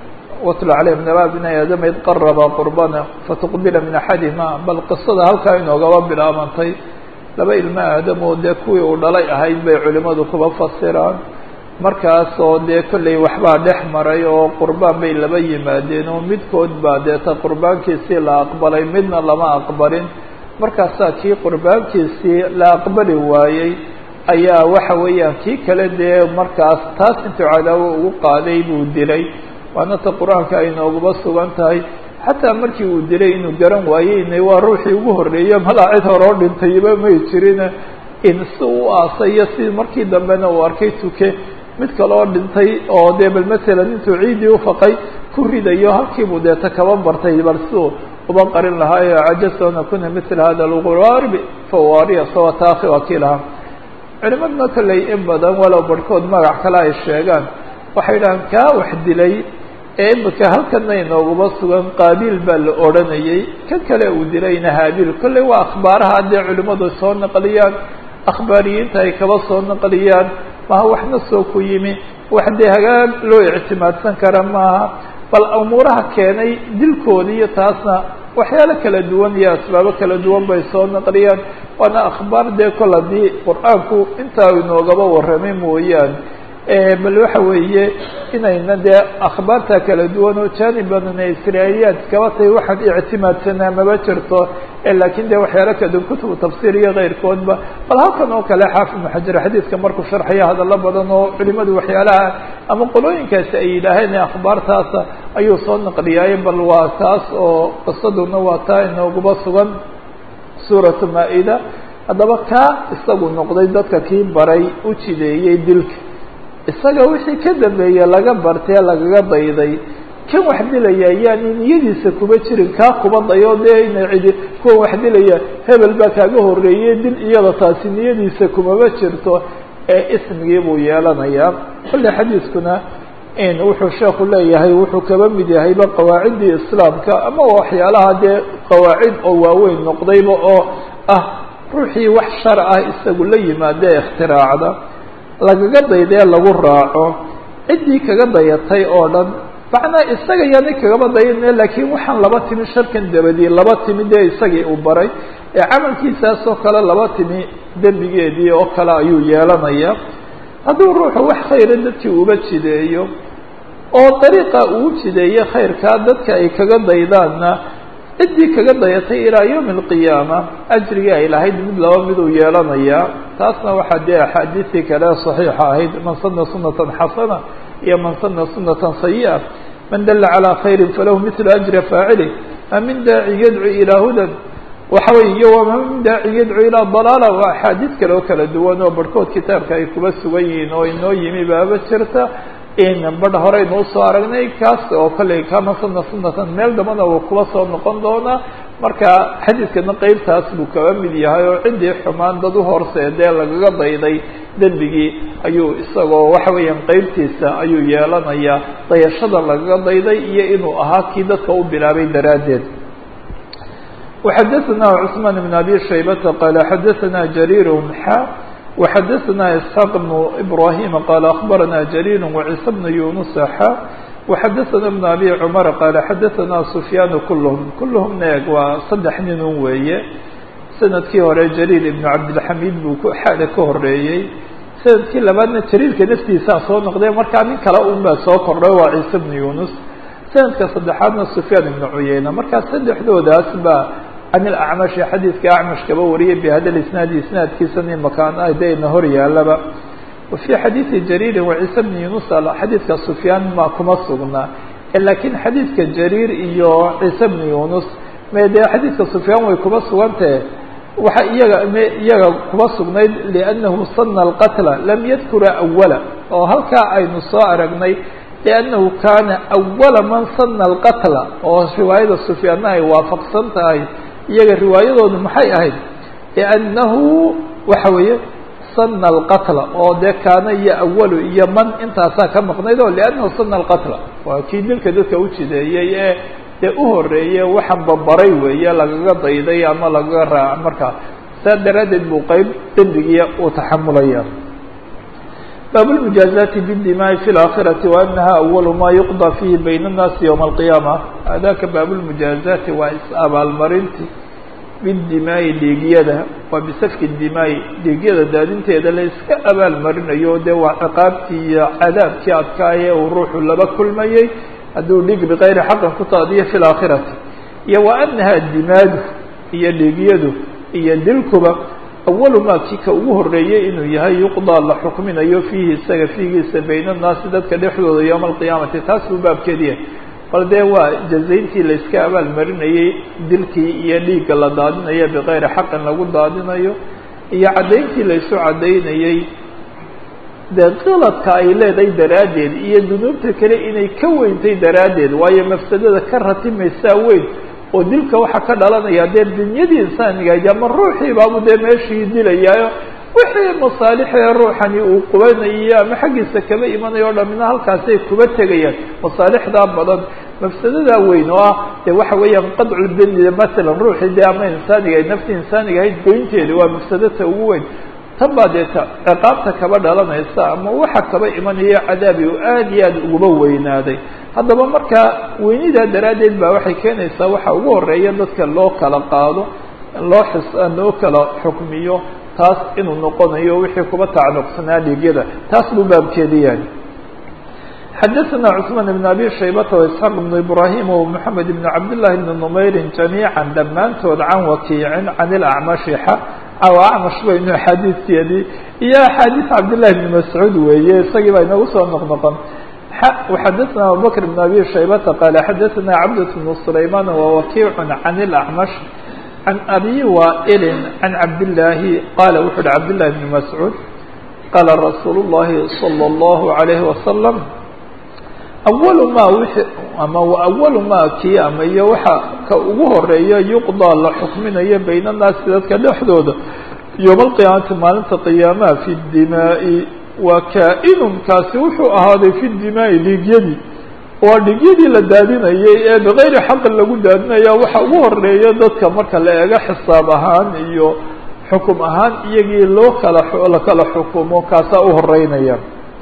watlu calayhim naba bni aadama id qaraba qurbana fatuqbila min axadihima bal qisada halkaa inoogaba bilaabantay laba ilmo aadamoo dee kuwii uu dhalay ahayd bay culimadu kuba fasiraan markaas oo dee kollay waxbaa dhex maray oo qurbaan bay laba yimaadeen oo midkood baa deeta qurbaankiisii la aqbalay midna lama aqbalin markaasaa kii qurbaankiisii la aqbali waayey ayaa waxa weeyaan kii kale dee markaas taas intuu cadaawo ugu qaaday buu dilay waana ta qur-aanka ay nooguba sugan tahay xataa markii uu dilay inuu garan waayeyna waa ruuxii ugu horreeye malaa cid hore oo dhintayba may jirin in si u aasayo si markii dambena uu arkay tuke mid kale oo dhintay oo dee bal masalan intuu ciiddii ufaqay ku ridayo halkiibuu deeta kaba bartay bal siduu uba qarin lahaayo cajaztu an akuna mila hada lquraarbi fawaariya sawataakhi waa kii lahaa culimadna kolley in badan walow barhkood magac kale ay sheegaan waxay dhahaan kaa wax dilay ee imika halkana inooguba sugan qaabiil baa la odhanayay kan kale uu dilayna haabiil kolley waa akhbaaraha haddee culimmadu soo naqliyaan akhbaariyiinta ay kaba soo naqliyaan maha waxna soo ku yimi wax dee hagaag loo ictimaadsan kara maaha bal umuuraha keenay dilkoodi iyo taasna waxyaalo kala duwan iyo asbaabo kala duwan bay soo naqliyaan waana akhbaar dee kol haddii qur-aanku intaa inoogaba warramay mooyaane bal waxa weeye inayna dee akhbaarta kala duwan oo jaanib badan ee israailiyaad kaba tahay waxaan ictimaadsanaa maba jirto laakiin de waxyaalo kaduwan kutubu tafsiir iyo keyrkoodba bal halkan oo kale xaafid ibnu xajar xadiidka markuu sharxaya hadallo badan oo culimadu waxyaalaha ama qolooyinkaasi ay yidhaaheen akhbaartaasa ayuu soo naqliyaaye bal waa taas oo qisaduna waa taa inooguba sugan suuratu maa-ida haddaba kaa isagu noqday dadka kii baray u jideeyey dilka isaga wixii ka dambeeye laga bartee lagaga dayday kan wax dilaya ayaani niyadiisa kuba jirin kaa kuba dayo dee ina cidi kuwa wax dilaya hebel baa kaaga horreeyey dil iyada taasi niyadiisa kumaba jirto ee ismigii buu yeelanayaa kolle xadiiskuna in wuxuu sheeku leeyahay wuxuu kaba mid yahayba qawaaciddii islaamka ama waxyaalaha dee qawaacid oo waaweyn noqdayba oo ah ruuxii wax shar ah isagu la yimaada ee ikhtiraacda lagaga daydee lagu raaco ciddii kaga dayatay oo dhan macnaa isaga yaani kagaba dayane laakiin waxaan laba timi sharkan dabadii laba timi dee isagii uu baray ee camalkiisaasoo kale laba timi dembigeedii oo kale ayuu yeelanayaa hadduu ruuxu wax khayra dadkii uba jideeyo oo dariiqa uu jideeye khayrkaa dadka ay kaga daydaanna ciddii kaga dayatay ilaa yawmi alqiyaama ajrigii ay lahayd mid laba miduu yeelanayaa taasna waxaa dee axaadiistii kale saxiixa ahayd man sana sunatan xasana iyo man sana sunatan sayi'a man dalla calaa khayrin falahu mitlu ajri faacili ma min daaci yadcu ilaa hudan waxa wey iyo wama min daaci yadcu ilaa dalaala waa axaadiis kale oo kala duwan oo barhkood kitaabka ay kuba sugan yihiin oo inoo yimi baaba jirta in badh horeynu usoo aragnay kaas oo kolley kama sana sunatan meel dambana uu kuba soo noqon doonaa marka xadiidkana qeybtaas buu kaba mid yahay oo ciddii xumaan dad uhorseedee lagaga dayday dembigii ayuu isagoo waxa weeyaan qeybtiisa ayuu yeelanayaa dayashada lagaga dayday iyo inuu ahaa kii dadka u bilaabay daraaddeed وxadثna cثman بن abi shaybata qala xadaثna jarir xa وxadثna isحاq بن ibrahim qala aخbarana jarir وciisa بن yunus xa وxadثna بن abi cmar qala xadaثna sufyaan kulhm kulhmna eeg waa saddex nin un weeye sanadkii hore jariir ibn cabdilxamid buu xaada ka horeeyey sanadkii labaadna jariirka naftiisaa soo noqday markaa nin kale un baa soo kordhay waa ciise bnu yunus sanadka saddexaadna sufyaan ibnu cuyeyna markaa saddexdoodaas baa can ilacmashi xadiidka acmash kaba wariyay bihada isnaadi isnaadkiisani makaan ah dayna hor yaalaba wa fii xadiidi jariirin wa ciise bni yunus xadiidka sufyaan ma kuma sugnaa laakiin xadiidka jariir iyo ciise bni yunus me dee xadiidka sufyaan way kuba sugantahe waxa iyaga m iyaga kuba sugnayd liannahu sana alqatla lam yadkura awala oo halkaa aynu soo aragnay liannahu kaana awala man sana alqatla oo riwaayada sufyaanna ay waafaqsan tahay iyaga riwaayadoodu maxay ahayd liannahu waxa weeye sana alqatla oo dee kaana iyo awalu iyo man intaasaa ka maqnayd oo liannahu sana alqatla waa kii dilka dadka u jideeyey ee dee u horeeye waxaan babaray weeye lagaga dayday ama lagaga raaca markaa saa daraaddeed buu qeyb dembigiia uu taxamulaya bab اlmujaazaati bاdimaai fi اlaakhirati waanaha awalu ma yuqضى fihi bayna الnaasi ywma اlqiyaama adaka baab lmujaazaati waa is-abaalmarinti bidimaai dhiigyada waa bisafki dimaai dhiigyada daadinteeda la iska abaalmarinayo dee waa ciqaabtii iyo cadaabkii adkaaye uu ruuxu laba kulmayey hadduu dhig bikayri xaqin ku taadiyo fi laakhirati iyo wa anaha dimaadu iyo dhiigyadu iyo dilkuba awalu maa kii ka ugu horeeyey inuu yahay yuqdaa la xukminayo fiihi isaga fiigiisa bayna annaasi dadka dhexdooda yowma alqiyaamati taas buu baabkeediya bal dee waa jazayntii la iska abaalmarinayey dilkii iyo dhiigga la daadinayo bikayri xaqin lagu daadinayo iyo caddayntii la isu caddaynayey dee qiladka ay leedahay daraaddeed iyo dunuubta kale inay ka weyntay daraaddeed waayo mafsadada ka ratimaysaa weyn oo dilka waxaa ka dhalanaya dee dunyadii insaanigayd ama ruuxii baabu dee meeshii dilayaayo wixii masaalixee ruuxani uu qubanayo ama xaggiisa kaba imanayo o dhamina halkaasay kuba tegayaan masaalixdaa badan mafsadadaa weyn oo ah dee waxa weeyaan qadculbeni masalan ruuxii dee ama insaaniga naftii insaaniga ahayd goynteeda waa mafsadata ugu weyn tan baa dee ta ciqaabta kaba dhalanaysa ama waxa kaba imanayo cadaabi oo aad iyo aad uguba weynaaday haddaba markaa weynidaa daraaddeed baa waxay keenaysaa waxa ugu horeeya dadka loo kala qaado loo xis loo kala xukmiyo taas inuu noqonayo wixii kuba tacalluqsanaa dhiigyada taas buu baabkeeda yahay xadaثna cثmaan بn abi shaybata وإسxaaq بn ibrahim ومحamed بn cabd لlahi بn نmayri جamيiعا dhammaantood can wakiicin can اlacmashi aw acmash baynu axaadiiskeedii iyo axaadiis cabdالlahi بn mascuud weeye isagii baa inagu soo noqnoqon وxadaثna abubakr بn abi shaybata qaala xadaثna cabdة بn sulayman وwakiic can اlacmash can abi waa'ili can cabdillaahi qaala wuxu uhi cabdillahi bni mascuud qaala rasuulu llahi salى اllahu عalayhi wasalam awalu maa wixii ama awalu maa kii ama iyo waxa ka ugu horeeya yuqdaa la xukminayo bayna annaasi dadka dhexdooda yowma alqiyaamati maalinta qiyaamaha fi dimaa'i waa kaa-inun kaasi wuxuu ahaaday fi dimaa'i dhiigyadii waa dhigyadii la daadinayay ee bikayri xaqin lagu daadinaya waxa ugu horeeya dadka marka la eego xisaab ahaan iyo xukum ahaan iyagii loo kala la kala xukumo kaasaa u horeynaya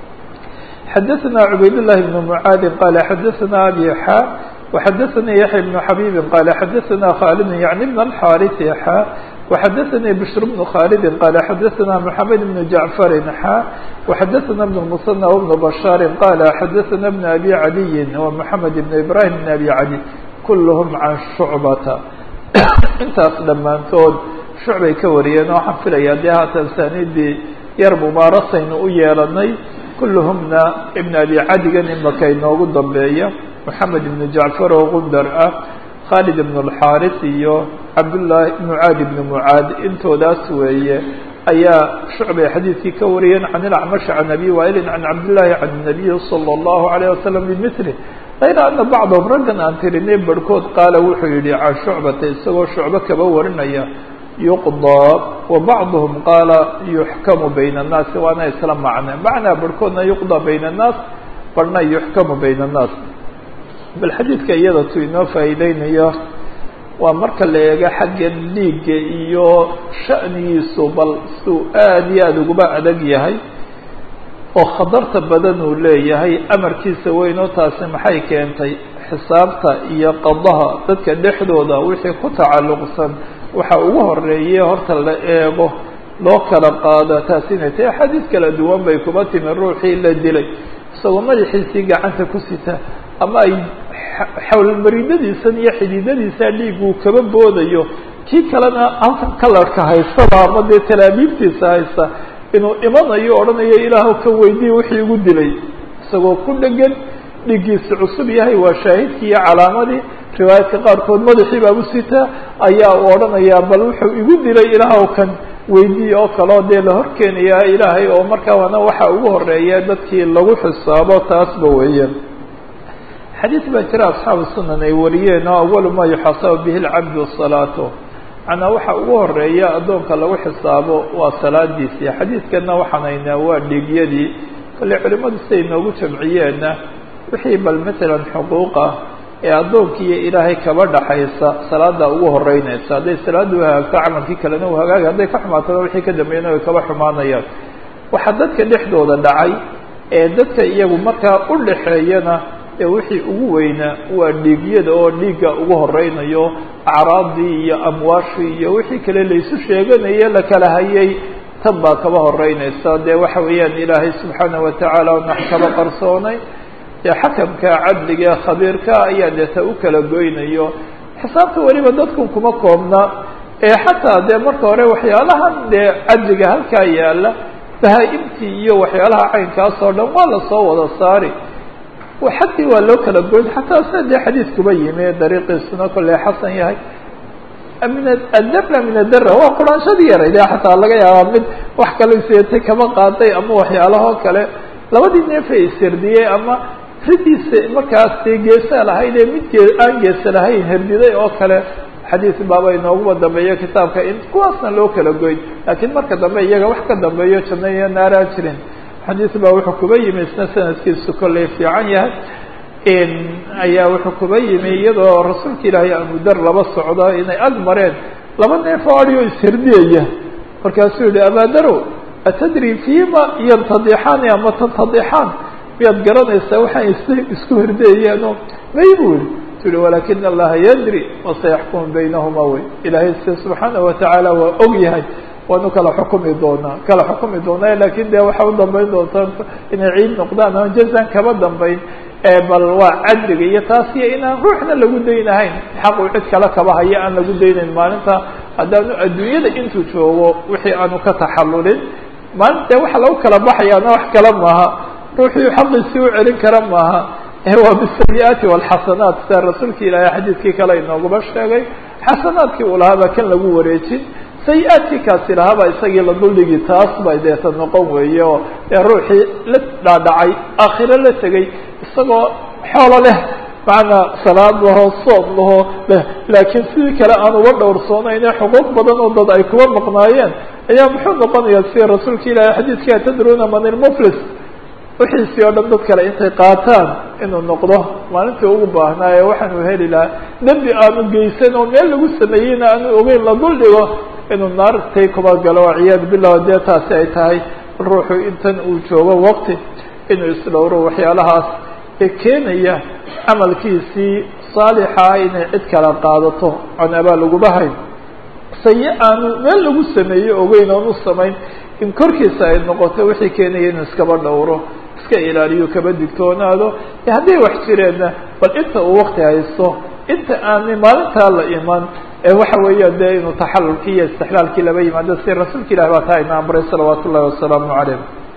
xadaثna cubayd لlahi بn mعaadi qala xadaثna abi xa وxadaثnii yaحya بn xabiibi qala xadaثna khaalid yaعni bn الxاariثi xa وxadaثnii bشhr بن khaalidi qala xadaثna mحamed بn jaعfari xa وxadaثna بn المصنى وبn bشhaari qala xadaثna بn abi عaliyi ومحamed بn ibrahim بn abi cali kulhm can shucbata intaas dhammaantood shucbay ka wariyeen oo waxaan filaya dee haatan sanidii yar mubaarasaynu u yeelanay kulluhumna ibn abi cadigan imaka inoogu dambeeya moxamed ibn jacfar oo gundar ah khaalid ibn اlxaaris iyo cabdullahi mucaad ibn mucaad intoodaas weeye ayaa shucbay xadiidkii ka wariyeen can ilacmash can abi waailin can cabdillahi can nabiyi salى اllahu alayh wasalam bimili kayra ana bacdahum raggan aan tirinay barhkood qaala wuxuu yihi can shucbata isagoo shucbo kaba warinaya yuqdaa wa bacduhum qaala yuxkamu bayna annaasi waana isla macne macnaa barhkoodna yuqdaa bayna annaas barhna yuxkamu bayna annaas bal xadiidka iyada tu inoo faa'iideynayo waa marka la eego xagga dhiigga iyo sha'nigiisu bal suu aada iyo aada uguba adag yahay oo khatarta badan uu leeyahay amarkiisa weyn oo taasi maxay keentay xisaabta iyo qadaha dadka dhexdooda wixii ku tacalluqsan waxa ugu horeeye horta la eego loo kala qaado taas inay tahay axaadiis kala duwan bay kuba timi ruuxii la dilay isagoo madaxiisii gacanta ku sita ama ay xawlmarinadiisan iyo xididadiisa dhiiguu kaba boodayo kii kalena halkan kalarka haystaba ama dee talaabiibtiisa haysta inuu imanayo odhanayo ilaahw ka weydiye wixii igu dilay isagoo ku dhegan dhiiggiisa cusub yahay waa shaahidkii iyo calaamadii riwaayadka qaarkood madaxii baabu sitaa ayaa u odhanayaa bal wuxuu igu dilay ilaahw kan weydiiye oo kaleo dee la horkeenayaa ilaahay oo markaa wana waxa ugu horeeya dadkii lagu xisaabo taasba weeyaan xadiis baa jira asxaabu sunan ay wariyeen oo awalu maa yuxaasabu bihi lcabdu salaato macnaa waxa ugu horeeya addoonka lagu xisaabo waa salaadiisii xadiidkana waxaan haynaa waa dhiigyadii kale culimadu siday noogu jamciyeenna wixii bal matalan xuquuqa ee addoonka iyo ilaahay kaba dhaxaysa salaada ugu horeynaysa hadday salaada u hagaagto camalkii kalena u hagaagay hadday ka xumaatana wixii ka dambeeyana way kaba xumaanayaan waxaa dadka dhexdooda dhacay ee dadka iyagu markaa u dhaxeeyana ee wixii ugu weynaa waa dhiigyada oo dhiigga ugu horeynayo acraadii iyo amwaashii iyo wixii kale laysu sheeganaye la kala hayay tan baa kaba horeynaysa dee waxa weeyaan ilaahay subxaanaه watacaala nax kaba qarsoonay dee xakamka cadliga ee khabiirka ayaa deeta u kala goynayo xisaabta weliba dadkan kuma koobna ee xataa dee marka hore waxyaalahan dee cadliga halkaa yaala bahaa-imtii iyo waxyaalaha caynkaas oo dhan waa lasoo wada saari xaggii waa loo kala goyn xataa sida dee xadiidkuba yimi dariiqiisuna kolley xasan yahay min adara min adara waa quraanshadii yaray de xataa laga yaabaa mid wax kale seetay kama qaaday ama waxyaalahoo kale labadii neefa ishirdiyey ama ridiisa markaas dee geesa lahayd ee mid gee aan geesa lahayn herdiday oo kale xadiis baaba inooguba dambeeyo kitaabka in kuwaasna loo kala goyn laakiin marka dambe iyaga wax ka dambeeyo janno iyo naaraan jirin xadiis baa wuxuu kuba yimi isna sanadkiisu kolley fiican yahay ayaa wuxuu kuba yimi iyadoo rasuulka ilaahay amudar laba socdo inay ag mareen laba neef oo adhi oo isherdiyaya markaasuu yihi abaadarow atadri fima yantadixaani ama tantadixaan miyaad garanaysaa waxaan is isku herdiyayeenoo may bu yihi tu yihi walakina allaha yadri wasayaxkumu baynahuma wey ilaahay se subxaanaه watacaala waa og yahay waanu kala xukumi doonaa kala xukumi doonaa lakin de waxa u dambeyn doontaa inay ciid noqdaan aan jazan kaba dambeyn bal waa cadliga iyo taas iyo inaan ruuxna lagu daynahayn xaqu cid kale kaba haya aan lagu daynayn maalinta haddaanu adduunyada intuu joogo wixii aanu ka taxallulin maalinta waxa lagu kala baxayaana wax kale maaha ruuxii xaqiisii u celin kara maaha waa bisayi-aati walxasanaat sida rasuulki ilaahay xadiidkii kale inooguma sheegay xasanaadkii uu lahaa baa kan lagu wareejin sayi-aadkii kaasi lahaaba isagii la duldhigi taas bay deeta noqon weeye oo ee ruuxii la dhaadhacay aakhiro la tegay isagoo xoolo leh macnaa salaad laho soom laho leh laakiin sidii kale aan uga dhowrsoonayn ee xuquuq badan oo dad ay kuba maqnaayeen ayaa muxuu noqonayaa sida rasuulka ilaahay xadiidkii atadruuna man ilmuflis wixiisii oo dhan dad kale intay qaataan inuu noqdo maalintii ugu baahnaaye waxaanu heli lahaa dembi aanu geysan oo meel lagu sameeyeyna aanu ogeyn la dul dhigo inuu naartay kuba galo waciyaadu billah dee taasi ay tahay ruuxu intan uu joogo waqti inuu isdhowro waxyaalahaas ee keenaya camalkiisii saalixaa inay cid kala qaadato on abaa laguma hayn sayi aanu meel lagu sameeyo ogeyn oon u samayn in korkiisa ay noqoto wixii keenaya inuu iskaba dhowro iska ilaaliyo kaba digtoonaado hadday wax jireenna bal inta uu wakti haysto inta aanay maalintaa la iman ee waxa weeyaan dee inuu taxalulkii iyo istixlaalkii laba yimaado si rasuulka ilahi baa taa ina amray salawaatu ullahi wasalaamu calayh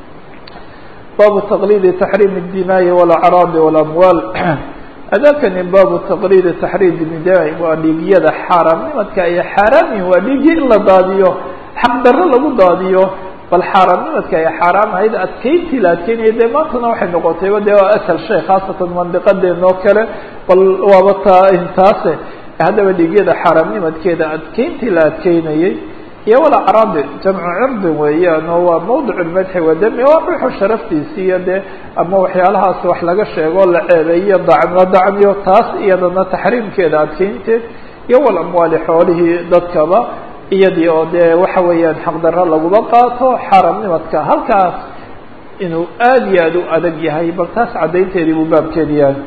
baabu taqliidi taxriim الdimaaءi wاlacraadi wاlamwaal adakani baabu taqliidi taxriim dimaai waa dhiigyada xaaraamnimadka ay xaaraam yihin waa dhiigii in la daadiyo xaq darro lagu daadiyo bal xaaraamnimadka ay xaaraam ahayd adkeyntii la adkeynaya dee maantana waxay noqotayba dee waa asal shay khaasatan mandiqadeen oo kale bal waaba taa intaase haddaba dhiigyada xaaraamnimadkeeda adkeyntii la adkeynayay iyo walacraadi jamcu cirdin weeyaan oo waa mawdic lmadxi wadami waa ruuxu sharaftiisi iyo dee ama waxyaalahaas wax laga sheego la ceebeeyo dacn la dacmiyo taas iyadana taxriimkeeda adkeynteed iyo walamwaali xoolihii dadkaba iyadii oo dee waxa weeyaan xaqdarro laguma qaato xaaraamnimadka halkaas inuu aada iyo aada u adag yahay bal taas caddaynteedii buu baabkeedi yahay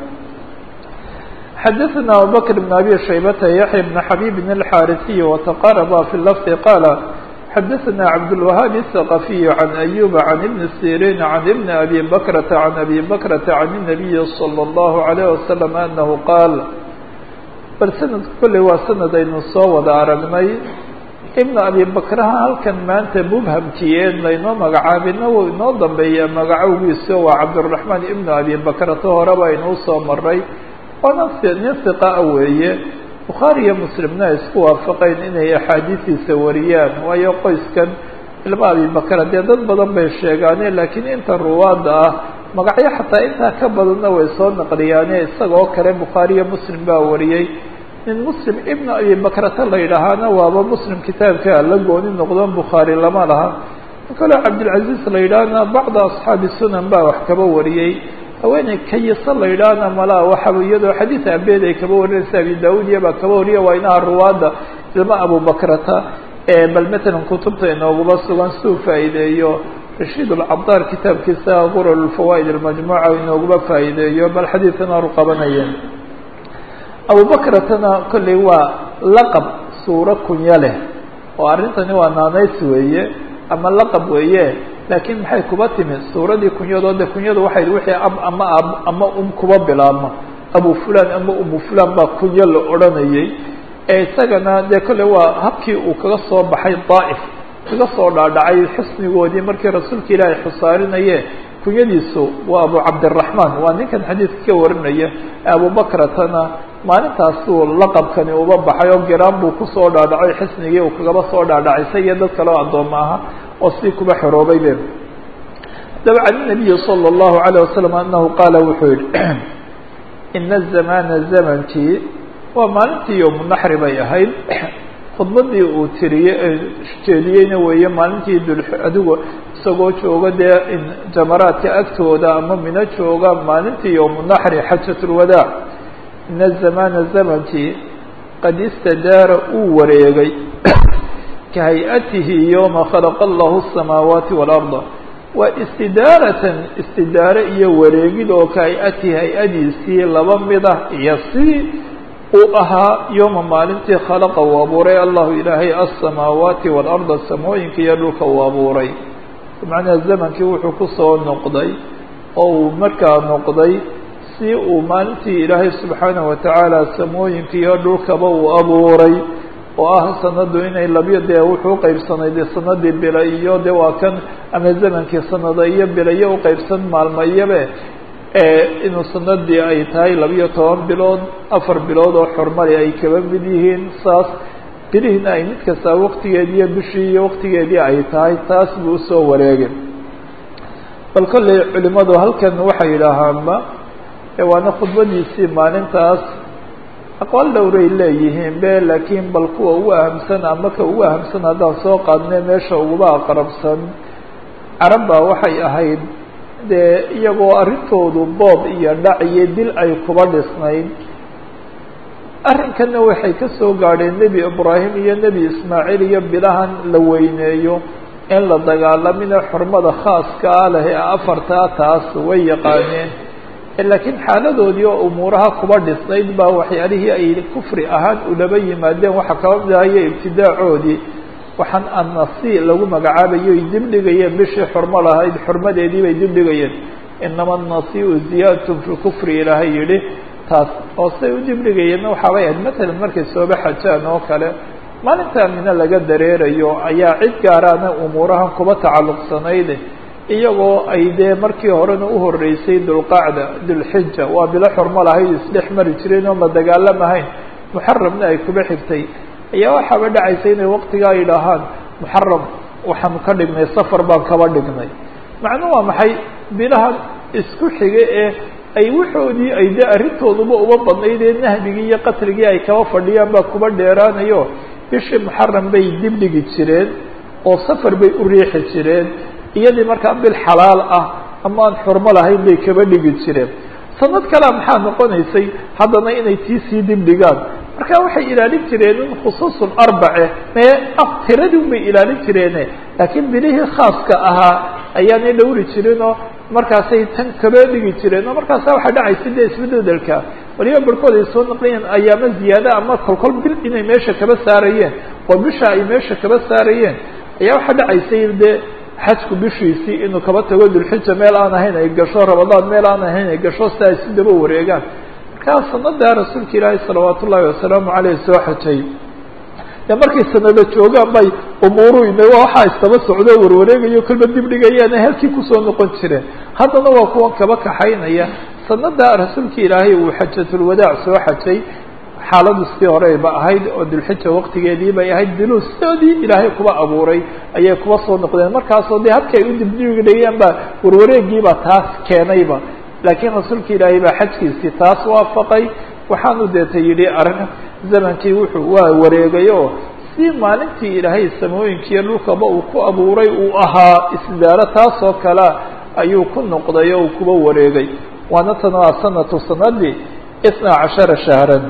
xadaثna abubakr بn abi shaybata yaحya بn xabib الxاrisiy وتqarba fi lfظ qala xadaثna cabdالوahaaب الثaqafiy عan أyuba عan ibn sirin عan ibn abi bakrata عan abi bakrata عan النabiyi slى الlahu عalيه waslم anahu qaal bal sanadku kolley waa sanad aynu soo wada aragnay ibn abi bakraha halkan maanta mubhamkiyeen laynoo magacaabina wuu inoo dambeeya magacowgiisa waa cabdالرaحmaan ibn abi bakrata horeba aynuu soo maray waana nin hiqaa weeye bukhaari iyo muslimna ay isku waafaqeen inay axaadiistiisa wariyaan waayo qoyskan ilma abibakar dee dad badan bay sheegaane laakiin inta ruwaadda ah magacyo xataa intaa ka badanna way soo naqliyaane isagoo kale bukhaari iyo muslim baa wariyey nin muslim ibna abibakrata la yidhaahaana waaba muslim kitaabka la gooni noqdon bukhaari lama laha in kaloo cabdilcaziz la yidhaahna bacda asxaabi sunan baa wax kaba wariyey haweeney kayisa la yidhaahna malaa waxa iyadoo xadiid abeed ay kaba warinaysa abi daud iyo baa kaba wariya waa inaha ruwaadda ilma abubakrata bal matalan kutubta inooguma sugan suu faa'iideeyo rashiid alcabdaar kitaabkiisa qurar fawaa'id almajmuuca inooguma faa'iideeyo bal xadiidkan aanu qabanayeen abubakratana kolley waa laqab suuro kunyo leh oo arrintani waa naanays weeye ama laqab weeye laakiin maxay kuba timi suuradii kunyadoo de kunyadu waxay wixii ab ama ab ama um kuba bilaabmo abu fulan ama umu fulan baa kunyo la odhanayay ee isagana dee kolley waa habkii uu kaga soo baxay daa'if kaga soo dhaadhacay xusnigoodii markii rasuulka ilaahay xusaarinaye kunyadiisu waa abu cabdiraxmaan waa ninkan xadiidka ka warinaya abubakratana maalintaasuu laqabkani uba baxay oo giraan buu kusoo dhaadhacay xisnigii uu kagaba soo dhaadhacay sa iyo dad kale oo addooma aha oo sidii kuba xoroobay be haddaba can nabiyi salى اllahu alayه wasalam anahu qaala wuxuu yihi ina zamana zamankii waa maalintii yowmunaxri bay ahayd khudbadii uu tiriyey jeediyeyna weeye maalintii dul adigu isagoo jooga dee jamaraadka agtooda ama mino jooga maalintii yowmunaxri xajat lwadaac ina zamana zamankii qad istadaara uu wareegay ka hay-atihi yowma khalaqa allahu الsamaawaati wاlarda waa istidaaratan istidaare iyo wareegid oo ka hay-atihi hay-adiisii laba mid ah iyo si uu ahaa yowma maalintii khalaqa uu abuuray allahu ilaahay aلsamaawaati wاlarda samooyinka iyo dhulka uu abuuray macnaha zamankii wuxuu kusoo noqday oo uu markaa noqday si uu maalintii ilaahay subxaanaه watacaala samooyinka iyo dhulkaba uu abuuray oo ah sanadu inay labiyo dee wuxuu uqeybsanay de sanadii bila iyo de waa kan ama zamankii sanada iyo bila iyo uqeybsan maalmo iyobe inuu sanadii ay tahay labiyo toban bilood afar bilood oo xurmali ay kaba mid yihiin saas bilihiina ay mid kastaa waktigeedii iyo bishii iyo waktigeedii ay tahay taas buu usoo wareegay bal kolley culimadu halkan waxay yidhaahaanba waana khudbadiisii maalintaas aqwaal dhowray leeyihiin be laakiin bal kuwa ugu ahamsan ama ka ugu ahamsan haddaan soo qaadne meesha uguba aqrabsan carabba waxay ahayd dee iyagoo arrintoodu boob iyo dhac iyo dil ay kuba dhisnayd arrinkanna waxay ka soo gaadheen nebi ibraahim iyo nebi ismaaciil iyo bilahan la weyneeyo in la dagaalamina xurmada khaaska ah leh ee afartaa taas way yaqaaneen laakiin xaaladoodii oo umuuraha kuba dhisnayd baa waxyaalihii ay kufri ahaan ulaba yimaadeen waxaa kaba mid ahayo ibtidaacoodii waxaan annasi lagu magacaabayo ay dibdhigayeen bishii xurmo lahayd xurmadeedii bay dibdhigayeen inama annasiu ziyaadatun fi kufri ilaahay yihi taas oo say u dibdhigayeenna waxaabay ahayd matalan markay sooba xajaan oo kale maalintaa mina laga dareerayo ayaa cid gaaraana umuurahan kuba tacalluqsanayd iyagoo ay dee markii horena uhoreysay dulqacda dulxija waa bilo xurmo lahayd isdhex mari jireen oon la dagaalamahayn muxaramna ay kuba xigtay ayaa waxaaba dhacaysa inay waktigaa yidhaahaan muxaram waxaanu ka dhignay safar baan kaba dhignay macnuu waa maxay bilahan isku xiga ee ay waxoodii ay dee arrintooduba uba badnayd ee nahbigii iyo qatligii ay kaba fadhiyaan baa kuba dheeraanayo bishii muxaram bay dibdhigi jireen oo safar bay u riixi jireen iyadii markaa bil xalaal ah ama aan xurmo lahayn bay kaba dhigi jireen sanad kalea maxaa noqonaysay haddana inay tii sii dibdhigaan marka waxay ilaalin jireen in khusuusun arbace mee tiradii bay ilaalin jireene laakiin bilihii khaaska ahaa ayaanay dhowri jirin oo markaasay tan kaba dhigi jireen oo markaasa waxaa dhacaysa dee isbededelka waliba barhkood ay soo naqliyeen ayaamo ziyaada ama kolkol bil inay meesha kaba saarayeen oo bisha ay meesha kaba saarayeen ayaa waxaa dhacaysay dee xajku bishiisii inuu kaba tago dulxija meel aan ahayn ay gasho ramadaan meel aan ahayn ay gasho si ay si daba wareegaan markaa sanadaa rasuulka ilaahi salawaat ullaahi wasalaamu caleyh soo xajay dee markay sanada joogaan bay umuuru ime waxaa istaba socdo warwareegayo kolba dibdhigayaana halkii kusoo noqon jireen haddana waa kuwan kaba kaxaynaya sanadaa rasuulka ilaahay uu xajatulwadaac soo xajay xaaladu sidii hore ba ahayd oo dulxija waktigeedii bay ahayd diluu sidoodii ilaahay kuba abuuray ayay kuba soo noqdeen markaasoo dee habkay u dibdhigayaan baa warwareegiiba taas keenayba laakiin rasuulka ilaahay baa xajkiisii taas waafaqay waxaanu deeta yidhi arrin zamankii wuxuu waa wareegay oo si maalintii ilaahay samooyinkiiyo dhulkaba uu ku abuuray uu ahaa isdaaro taasoo kalea ayuu ku noqday oo uu kuba wareegay waana tan waa sanatu sanadii isna cashara shahran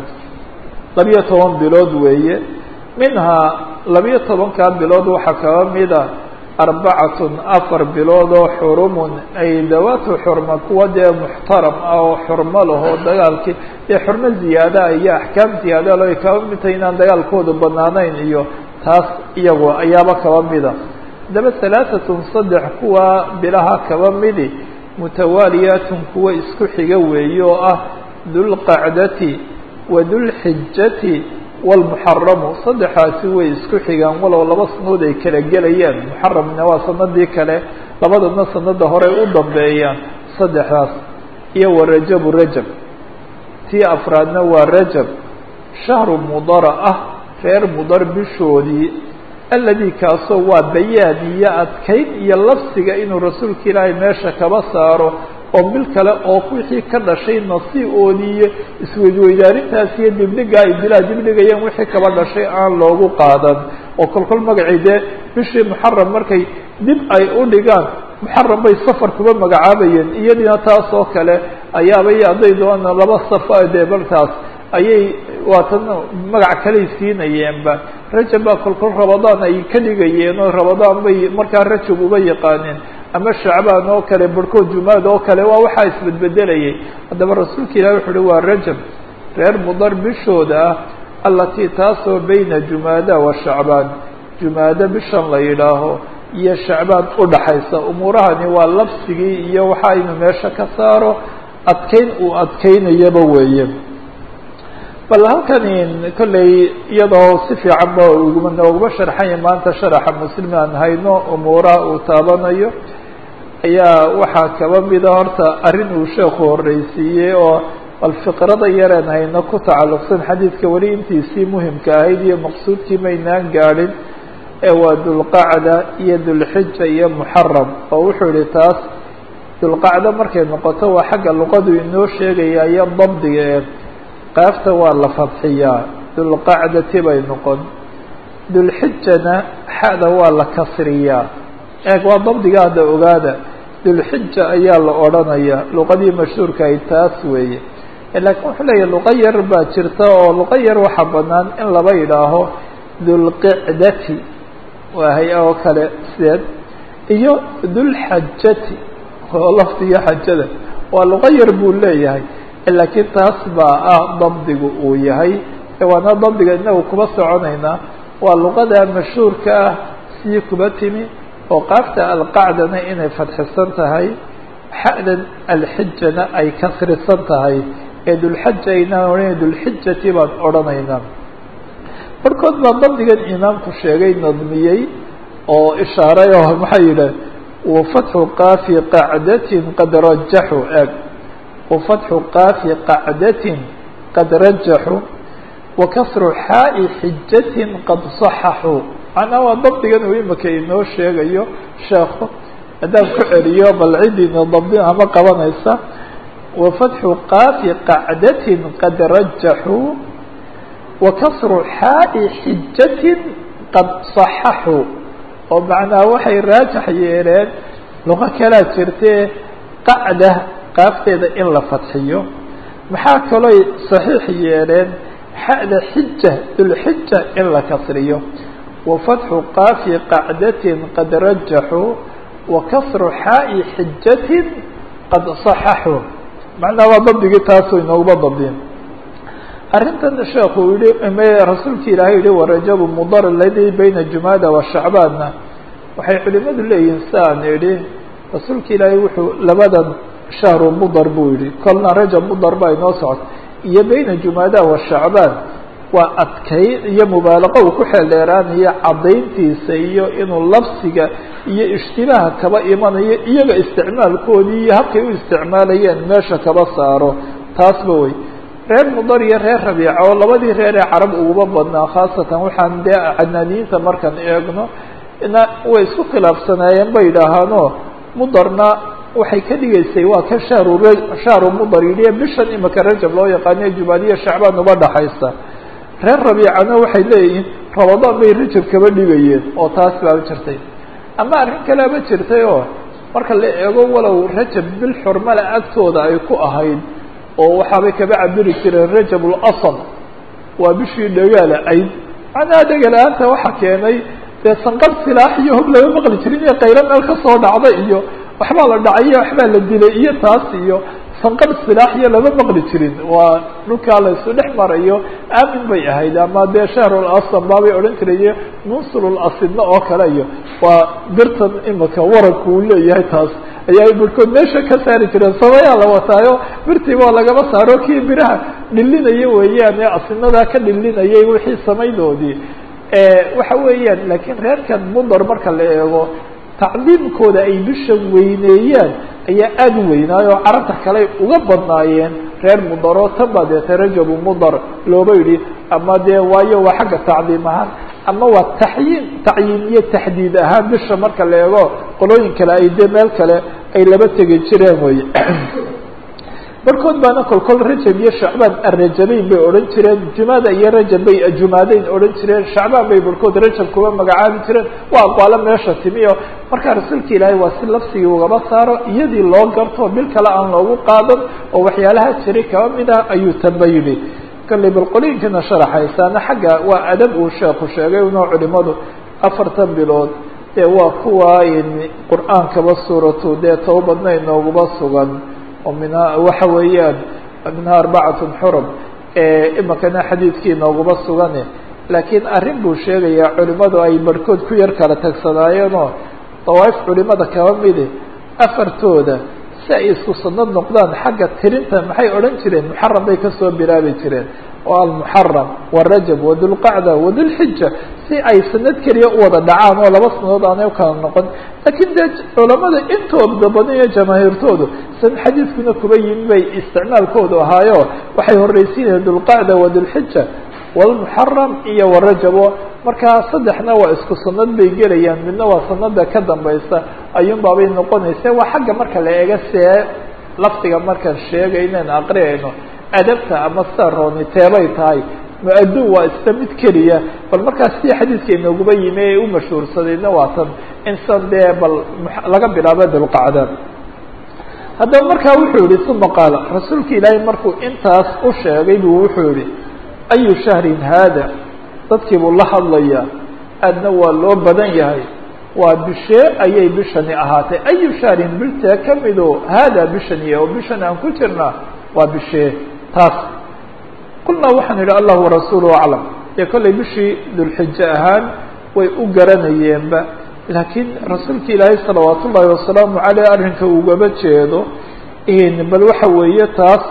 labiyo toban bilood weeye minhaa labiyo tobankaa bilood waxaa kaba mid a arbacatun afar bilood oo xurumun ay dawaatu xurma kuwa dee muxtaram ah oo xurmo lahoo dagaalkii dee xurmo ziyaadaha iyo axkaam ziyaada lo ay kaba midtahay inaan dagaalkoodu banaanayn iyo taas iyagu ayaaba kaba mida haddaba halaatatun saddex kuwa bilaha kaba midi mutawaaliyaatun kuwa isku xiga weeye oo ah dulqacdati wa dulxijati wlmuxaramu saddexaasi way isku xigaan walow laba sanadood ay kala gelayaan muxaramna waa sanadii kale labadana sanada hore u dambeeyaan saddexdaas iyo wa rajabu rajab tii afraadna waa rajab shahru mudara ah reer mudar bishoodii aladi kaasoo waa bayaan iyo adkayn iyo lafsiga inuu rasuulka ilaahay meesha kaba saaro oo bil kale oo wixii ka dhashay nasiiboodii iyo isweydweydaarintaas iyo dibdhiga ay bilaa dibdhigayeen wixii kaba dhashay aan loogu qaadan oo kolkol magacii dee bishii muxaram markay dib ay u dhigaan muxaram bay safar kuba magacaabayeen iyadina taas oo kale ayaaba iyo hadday doona laba safa dee baltaas ayay waatan magac kaley siinayeenba rajab baa kolkol rabadaan ay ka dhigayeen oo rabadaan bay markaa rajab uba yaqaaneen ama shacbaan oo kale barhkood jumaad oo kale waa waxaa isbedbedelayay haddaba rasuulka ilahi wuxu uhi waa rajab reer mudar bishooda ah allatii taasoo bayna jumaada wa shacbaan jumaado bishan la yidhaaho iyo shacbaan udhaxaysa umuurahani waa labsigii iyo waxa inu meesha ka saaro adkeyn uu adkeynayaba weeye bal halkani kolley iyadoo si fiican ba uguma nooguma sharxanya maanta sharaxa muslim aan hayno umuuraha uu taabanayo ayaa waxaa kaba mida horta arrin uu sheekhu horreysiiyey oo bal fiqrada yareen hayno ku tacalluqsan xadiidka weli intiisii muhimka ahayd iyo maqsuudkii maynaan gaadhin ee waa dulqacda iyo dulxija iyo muxaram oo wuxuu yihi taas dulqacdo markay noqoto waa xagga luqadu inoo sheegaya iyo dabdiga ee qaafta waa la fadxiyaa dulqacdati bay noqon dulxijana xada waa la kasriyaa eeg waa dabdiga hadda ogaada dulxija ayaa la odrhanaya luqadii mashhuurka ay taas weeye laakiin wuxuu leeyahy luqa yar baa jirta oo luqa yar waxaa banaan in laba yidhaaho dulqicdati waa hay-a oo kale sideed iyo dulxajati oo lafdiga xajada waa luqa yar buu leeyahay laakiin taas baa ah dabdigu uu yahay waana dabdiga inagu kuba soconaynaa waa luqada mashhuurka ah sii kuba timi oo qaafta alqacdana inay fadxisan tahay xa'dan alxijana ay kasrisan tahay ee dulxaja aynaan odhanay dulxijati baan odhanaynaa barhkood baa dabdigan imaamku sheegay nadmiyey oo ishaaray oo maxaa yidhah wafatxu qaafi qacdatin qad rajaxu eeg wafatxu qaafi qacdatin qad rajaxu wakasru xaa'i xijatin qad saxaxuu macnaa waa dabdigan uu imika inoo sheegayo sheekhu haddaan ku celiyo bal cidiina dabdin ama qabanaysa wafatxu qaafi qacdatin qad rajaxuu wakasru xaa'i xijatin qad saxaxuu oo macnaa waxay raajax yeeleen luqo kalaa jirtee qacda qaafteeda in la fadxiyo maxaa kalooy saxiix yeeleen xa'da xija dulxija in la kasriyo wafatxu qaafi qacdatin qad rajaxuu wakasru xaa'i xijatin qad saxaxuu macnaa waa dabdigii taasoo inooguma dabdin arrintan sheekhu yihi rasuulki ilaahay yihi warajabu mudar aladii bayna jumaada wa shacbaanna waxay culimadu leeyihiin siaan idhi rasuulka ilaahay wuxuu labadan shahru mudar buu yihi kolna rajab mudar baa inoo socota iyo bayna jumaada wa shacbaan waa adkayn iyo mubaalaqo uu ku xeeldheeraanayo caddayntiisa iyo inuu labsiga iyo ishtibaaha kaba imanayo iyaga isticmaalkoodii iyo habkay u isticmaalayeen meesha kaba saaro taasba wey reer mudar iyo reer rabiica oo labadii reer ee carab uguba badnaa khaasatan waxaan dee canaaniyiinta markaan eegno na way isku khilaafsanaayeen bay idhaahaano mudarna waxay ka dhigaysay waa ka shahru shahru mudar yidhi bishan imika rajab loo yaqaaniyo jumaadiya shacbaan uba dhaxaysa reer rabiicana waxay leeyihiin rabadaan bay rajab kaba dhigayeen oo taas baaba jirtay ama arrin kaleaba jirtay oo marka la eego walow rajab bil xurmale agtooda ay ku ahayd oo waxaabay kaba cabiri jireen rajab lasl waa bishii dhagaala ayd macnaha dhegala-aanta waxa keenay dee sanqar silaax iyo hog lama maqli jirin iyo qaylo meel kasoo dhacda iyo waxbaa la dhacay waxbaa la dilay iyo taas iyo sanqar silaax iyo lama maqli jirin waa dhulkaa la isu dhex marayo aamin bay ahayd ama dee shahrul asam baabay odhan jirayo munsulul asidna oo kale iyo waa birtan imika waranku uu leeyahay taas ayaa barhkood meesha ka saari jireen sabayaa la wataayo birtii waa lagama saaro kii biraha dhilinaya weeyaan ee asinadaa ka dhilinayay wixii samaydoodii waxa weeyaan laakiin reerkan mudar marka la eego tacdiimkooda ay bishan weyneeyaan ayaa aada u weynaayo oo carabta kale uga badnaayeen reer mudaro tan baa deete rajabu mudar looba yidhi ama dee waayo waa xagga tacdiim ahaan ama waa taxyiin tacyiin iyo taxdiid ahaan bisha marka la eego qolooyin kale ay dee meel kale ay laba tegi jireen wey barkood baana kolkol rajab iyo shacbaan arajabayn bay odhan jireen jumada iyo rajab bay jumaadeyn odhan jireen shacbaan bay barkood rajab kuba magacaabi jireen waa aqwaalo meesha timi o markaa rasuulka ilaahay waa si lafsigii ugaba saaro iyadii loo garto bil kale aan loogu qaadan oo waxyaalaha jiray kaba mid ah ayuu tanba yidhi kalley bal qolooyinkana sharaxaysaana xagga waa adab uu sheeku sheegay unoo culimadu afartan bilood dee waa kuwa qur-aankaba suuratu dee towbadna inooguba sugan oo minhaa waxa weeyaan minhaa arbacatun xurum imikana xadiidkii nooguba sugane laakiin arrin buu sheegayaa culimadu ay barhkood ku yar kala tagsanaayeenoo dawaaif culimada kaba midi afartooda si ay isku sanad noqdaan xagga tirinta maxay odhan jireen muxaram bay kasoo bilaabi jireen oo almuxaram warajab wadulqacda wadulxija si ay sanad keliya u wada dhacaan oo laba sanadood aanay ukala noqon laakiin dee culamada intooda badan iyo jamaahiirtoodu san xadiidkuna kuba yimi bay isticmaalkoodu ahaayo waxay horreysiinayeen dulqacda wadulxija walmuxaram iyo warajabo markaa saddexna waa isku sanad bay gelayaan midna waa sanada ka dambaysa ayuun baabay noqonaysa waa xagga marka la eega see lafdiga markaan sheegaynan aqriyayno adabta ama sida rooni teebay tahay mu-adun waa isla mid keliya bal markaas si xadiidka inooguba yimi ee u mashhuursadayna waa tan insan dee bal laga bilaabo dulqacda haddaba markaa wuxuu yihi uma qaala rasuulka ilaahay markuu intaas u sheegay buu wuxuu yihi ayu shahrin haada dadkii buu la hadlayaa aadna waa loo badan yahay waa bishee ayay bishani ahaatay ayu shahrin biltee kamido haada bishani oo bishan aan ku jirnaa waa bishee taas qulnaa waxaan idhi allah warasuuluhu aclam dee kollay bishii dulxijo ahaan way u garanayeenba laakiin rasuulka ilaahay salawaat ullaahi wasalaamu caleyh arrinka ugaba jeedo bal waxa weeye taas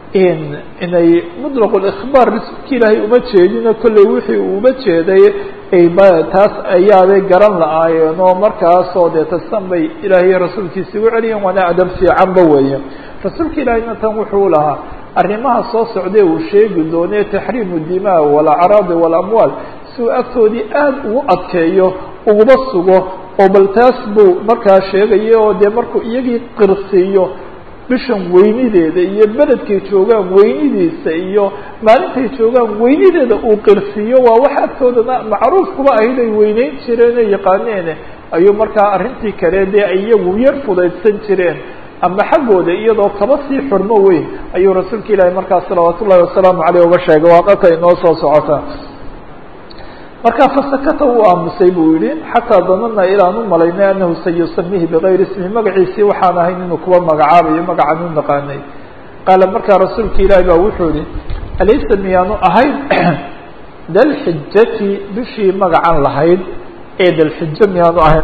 inay mutlaq اlإkhbaar rasuulka ilaahay uma jeedino kollay wixii uu uba jeeday taas ayaabay garan la-aayeen oo markaasoo dee tasan bay ilaahay rasuulkiisa ugu celiyeen waana adab fiicanba weeye rasuulka ilaahayna tan wuxuu lahaa arrimaha soo socdee uu sheegi doonee taxriimu dimaa walacraadi walamwaal si uu agtoodii aad ugu adkeeyo uguba sugo oo bal taas buu markaa sheegaya oo dee markuu iyagii qirsiiyo bishan weynideeda iyo beledkay joogaan weynidiisa iyo maalintay joogaan weynideeda uu qirsiiyo waa wax agtoodana macruuf kuba ahayd ay weyneyn jireen ee yaqaaneene ayuu markaa arrintii kale dee ay iyagu yar fudaydsan jireen ama xaggooda iyadoo kaba sii xurmo weyn ayuu rasuulka ilaahi markaa salawaat ullahi wasalaamu caleyh uga sheegay waa dalka inoo soo socota markaa fasakata uu aamusay buu yihi xataa danana ilaan u malaynay anahu sayusamihi bigayri ismi magaciisii waxaan ahayn inuu kuwa magacaabayo magacaan u naqaanay qaala markaa rasuulka ilaahi baa wuxuu yihi alaysa miyaanu ahayn dalxijati bishii magacan lahayd ee dalxijo miyaanu ahayn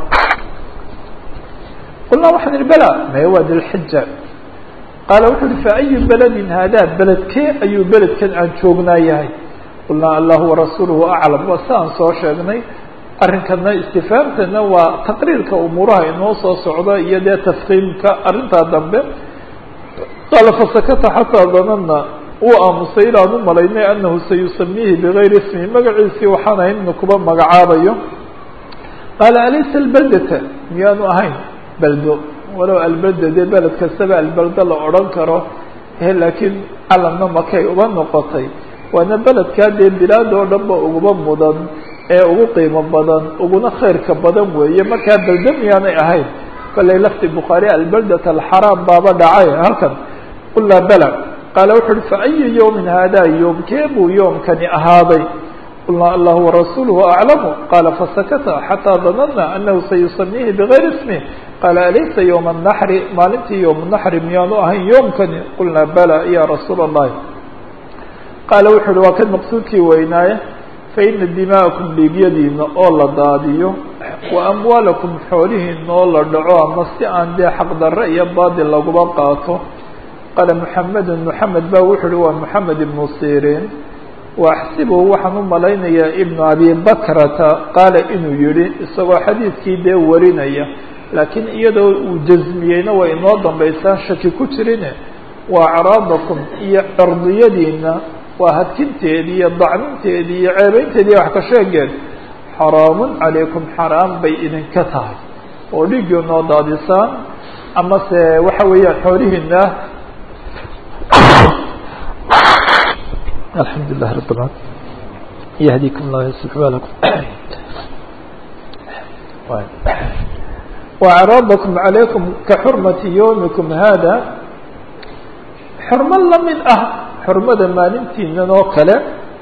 qulnaa waxaan ihi bela maya waa dalxija qaala wuxuu yihi fa ayu beledin haadaa beledkee ayuu beledkan aan joognaa yahay qulnaa allahu warasuuluhu aclam waa si aan soo sheegnay arrinkana istifaamtana waa taqriirka umuuraha inoo soo socda iyo dee tafkiimka arrintaa dambe qaala fasakata xataa danana uu aamusay ilaan u malaynay anahu sayusamiihi bigayri ismi magaciisii waxaan ahayn inu kuba magacaabayo qaala alaysa albaldata miyaanu ahayn baldo walow albelda dee beled kastaba albaldo la odhan karo laakiin calamna makay uba noqotay waana beledkaa dee bilaad oo dhan ba uguba mudan ee ugu qiimo badan uguna khayrka badan weeye markaa belde miyaanay ahayn kollay lafti bukhaari albaldat alxaraam baaba dhacay halkan qulnaa bela qaala wuxu uhi fa ayu yawmin haadaa yoomkee buu yoomkani ahaaday qulnaa allah warasuuluhu aclamu qaala fasakata xataa danana anahu sayusamiihi bigayri ismih qaala alaysa ywma naxri maalintii ywma naxri miyaanu ahayn yoomkani qulnaa bala ya rasuula allahi qaala wuxu uhi waa kan maqsuudkii weynaaye faina dima'akum dhiigyadiina oo la daadiyo wa amwaalakum xoolihiina oo la dhaco ama si aan dee xaqdarre iyo baadil laguba qaato qaala muxamedun muxamed ba wuxu uhi waa moxamed ibnu siriin waaxsibuhu waxaan u malaynayaa ibnu abi bakrata qaala inuu yihi isagoo xadiidkii dee warinaya laakiin iyadoo uu jasmiyeyna way inoo dambaysaan shaki ku jirine waa acraadakum iyo cerdiyadiina waa hadkinteedii iyo dacninteedii iyo ceebeynteedi iyo wax ka sheegeen xaraamun calaykum xaraam bay idinka tahay oo dhiiggii noo daadisaan ama se waxa weeyaan xoolihiina الحمد لله رب العالمين يهديكم الله يصلح بالكم وأعراضكم عليكم كحرمة يومكم هذا xurmo la mid ah xurmada maalintiinan oo kale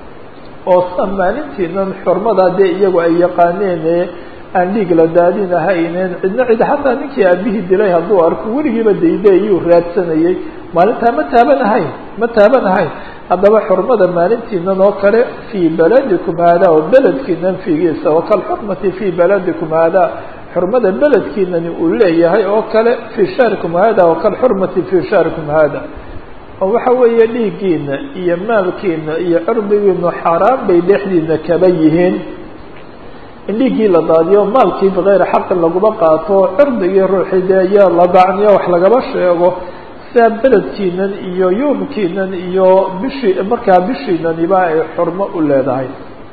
oo sa maalintiinan xurmadaa dee iyagu ay yaqaaneene aan dhiig la daadinahaynen cidna cid xataa ninkii aabihii dilay hadduu arko weligiiba daydaeyuu raadsanayey maalintaa ma taabanahayn ma taabanahayn haddaba xurmada maalintiinan oo kale fii beladikum haadaa oo beledkiinan fiigiisa wakalxurmati fii beladikum haadaa xurmada beledkiinani uu leeyahay oo kale fii shahrikum hada wakalxurmati fii shahrikum hada oo waxa weeye dhiiggiina iyo maalkiina iyo cirdigiinu xaaraan bay dhexdiina kaba yihiin in dhiiggii la daadiyo maalkii bikayri xaqin laguma qaato cirdigii ruuxii dee iyo la dacniyo wax lagaba sheego sidaa beledkiinan iyo yoomkiinan iyo bishii markaa bishiinaniba ay xurmo u leedahay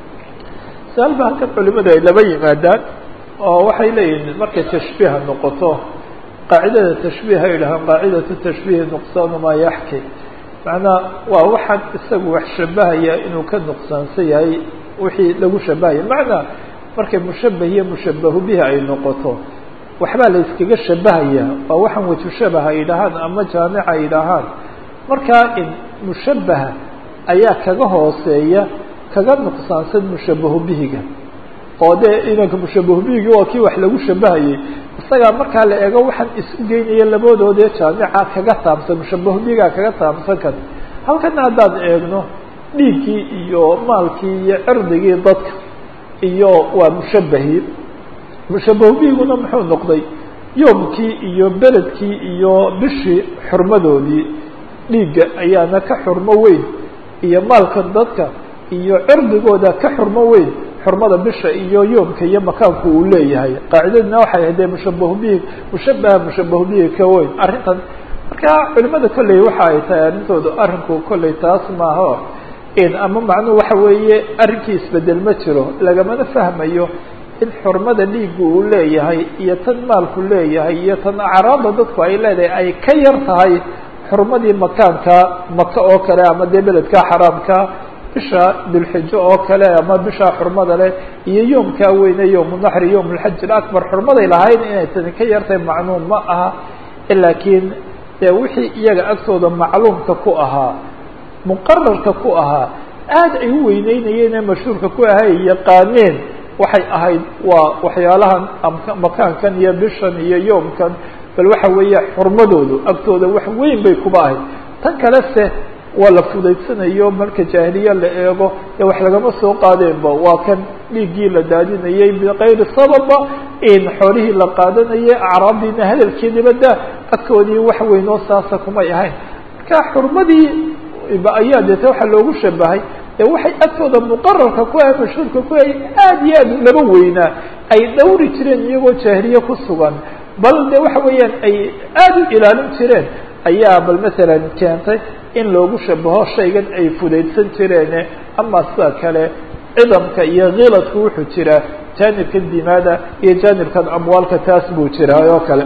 su-aal ba halkan culimadu ay laba yimaadaan oo waxay leeyihiin markay tashbiiha noqoto qaacidada tashbiiha yidhahaan qaacidatu tashbiihi nuqsaanu maa yaxki macnaa waa waxaan isagu wax shabahaya inuu ka nuqsaansan yahay wixii lagu shabahaya macnaa markay mushabah iyo mushabahu bihi ay noqoto waxbaa la iskaga shabahaya waa waxaan waju shabaha yidhahaan ama jaamica yidhaahaan markaa in mushabaha ayaa kaga hooseeya kaga nuqsaansan mushabahu bihiga oo dee inanka mushabahu bihigi waa kii wax lagu shabahayay isagaa markaa la eego waxaan isu geynaya labadoodee jaamica kaga taabsan mushabahu bihigaa kaga taabsan kan halkana haddaan eegno dhiiggii iyo maalkii iyo cirdigii dadka iyo waa mushabahii mushabahu bihiguna muxuu noqday yoomkii iyo beledkii iyo bishii xurmadoodii dhiigga ayaana ka xurmo weyn iyo maalka dadka iyo cirdigooda ka xurmo weyn xurmada bisha iyo yoomka iyo makaanku uu leeyahay qaacidadina waxay ahayd dee mushabahu bihi mushabaha mushabahu bihi ka weyn arrintan marka culimada kolley waxa ay tahay arrintoodu arrinku kolley taas maaho in ama macnuhu waxa weeye arrinkii isbedel ma jiro lagamana fahmayo in xurmada dhiiggu uu leeyahay iyo tan maalku leeyahay iyo tan acraada dadku ay leedahay ay ka yar tahay xurmadii makaanka maka oo kale ama dee beledka xaraamka bisha dulxijo oo kale ama bisha xurmada leh iyo yoomkaa weyne yowmunaxri yowm lxaj ilaكbar xurmaday lahayn inay tani ka yartahay macluum ma aha laakiin dee wixii iyaga agtooda macluumka ku ahaa muqararka ku ahaa aad ay u weyneynayeen ee mashhuurka ku ahay yaqaaneen waxay ahayd waa waxyaalahan makaankan iyo bishan iyo yoomkan bal waxa weeye xurmadoodu agtooda wax weyn bay kuba ahayd tan kale se waa la fudaydsanayo marka jaahiliya la eego ee wax lagama soo qaadeenba waa kan dhiiggii la daadinayay bikayri sababa in xoolihii la qaadanayay acraabdiina hadalkeediba da agtoodii wax weynoo saasa kumay ahayn marka xurmadii ayaa deete waxaa loogu shabahay ee waxay agtooda muqararka ku ahay mashhuurka ku ahay aad iyo aad laba weynaa ay dhowri jireen iyagoo jaahiliye ku sugan bal de waxa weeyaan ay aad u ilaalin jireen ayaa bal masalan keentay in loogu shabaho shaygan ay fudaydsan jireene ama sida kale cidamka iyo kiladku wuxuu jiraa jaanibkan dimaada iyo jaanibkan amwaalka taas buu jiraa oo kale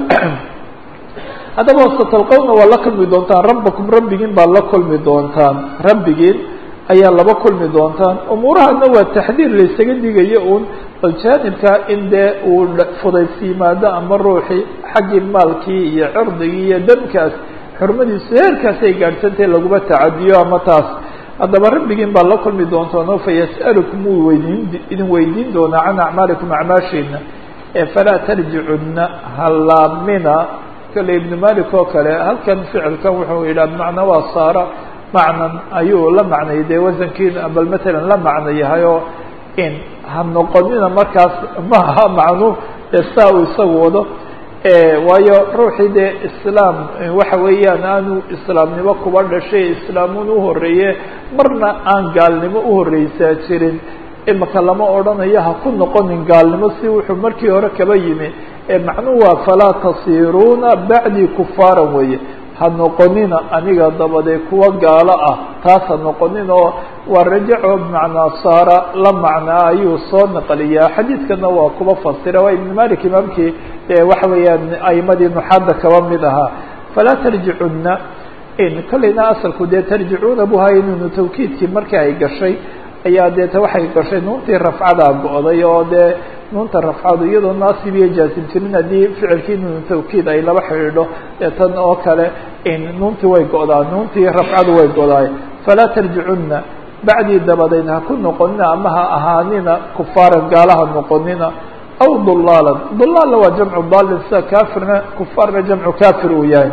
haddaba satalqowna waa la kulmi doontaan rabbakum rabbigiin baa la kulmi doontaan rabbigiin ayaa laba kulmi doontaan umuurahana waa taxdiir laysaga digayo uun bal jaanibka in dee uu fudaysi yimaado ama ruuxii xaggii maalkii iyo cirdigii iyo damkaas xurmadiisu heerkaas ay gaadhsantahay laguma tacadiyo ama taas haddaba rabbigiin baa la kulmi doontaano fayas'alukum wuu weydiin idin weydiin doonaa can acmaalikum acmaashiina falaa tarjicunna halaamina kale ibnu malik oo kale halkan ficilkan wuxuu yidhaha bimacnaa waa saara macnan ayuu la macnay dee wasankiina bal matalan la macno yahay oo in ha noqonina markaas maaha macnu ee saa uu isagu wado waayo ruuxii dee islaam waxa weeyaan aanu islaamnimo kuba dhashay islaamun uhoreeye marna aan gaalnimo uhoreysaa jirin imaka lama odhanayo ha ku noqonin gaalnimo si wuxuu markii hore kaba yimi ee macnuhu waa falaa tasiruuna bacdii kufaaran weeye ha noqonina aniga dabadee kuwa gaalo ah taas ha noqonin oo waa rajaco bimacnaa saara la macnaa ayuu soo naqliyaa xadiidkana waa kuba fasira waa ibn malik imaamkii waxa weeyaan aimadii nuxaadda kaba mid ahaa falaa tarjicunna in kolleyna asalku dee tarjicuuna bu hay nunu tawkiidkii markii ay gashay ayaa deeta waxay gashay nuuntii rafcadaa go-day oo dee nuunta rafcadu iyadoo naasib iyo jaasim jirin haddii ficilkii nuunu tawkiid ay laba xidhiidho ee tan oo kale in nuuntii way go-daa nuuntii rafcadu way go-daay falaa tarjicunna bacdii dabadeed ha ku noqonina ama ha ahaanina kufaaran gaalaha noqonina aw dulaalan dulaalla waa jamcu daalin sida kaafirna kufaarna jamcu kaafir uu yahay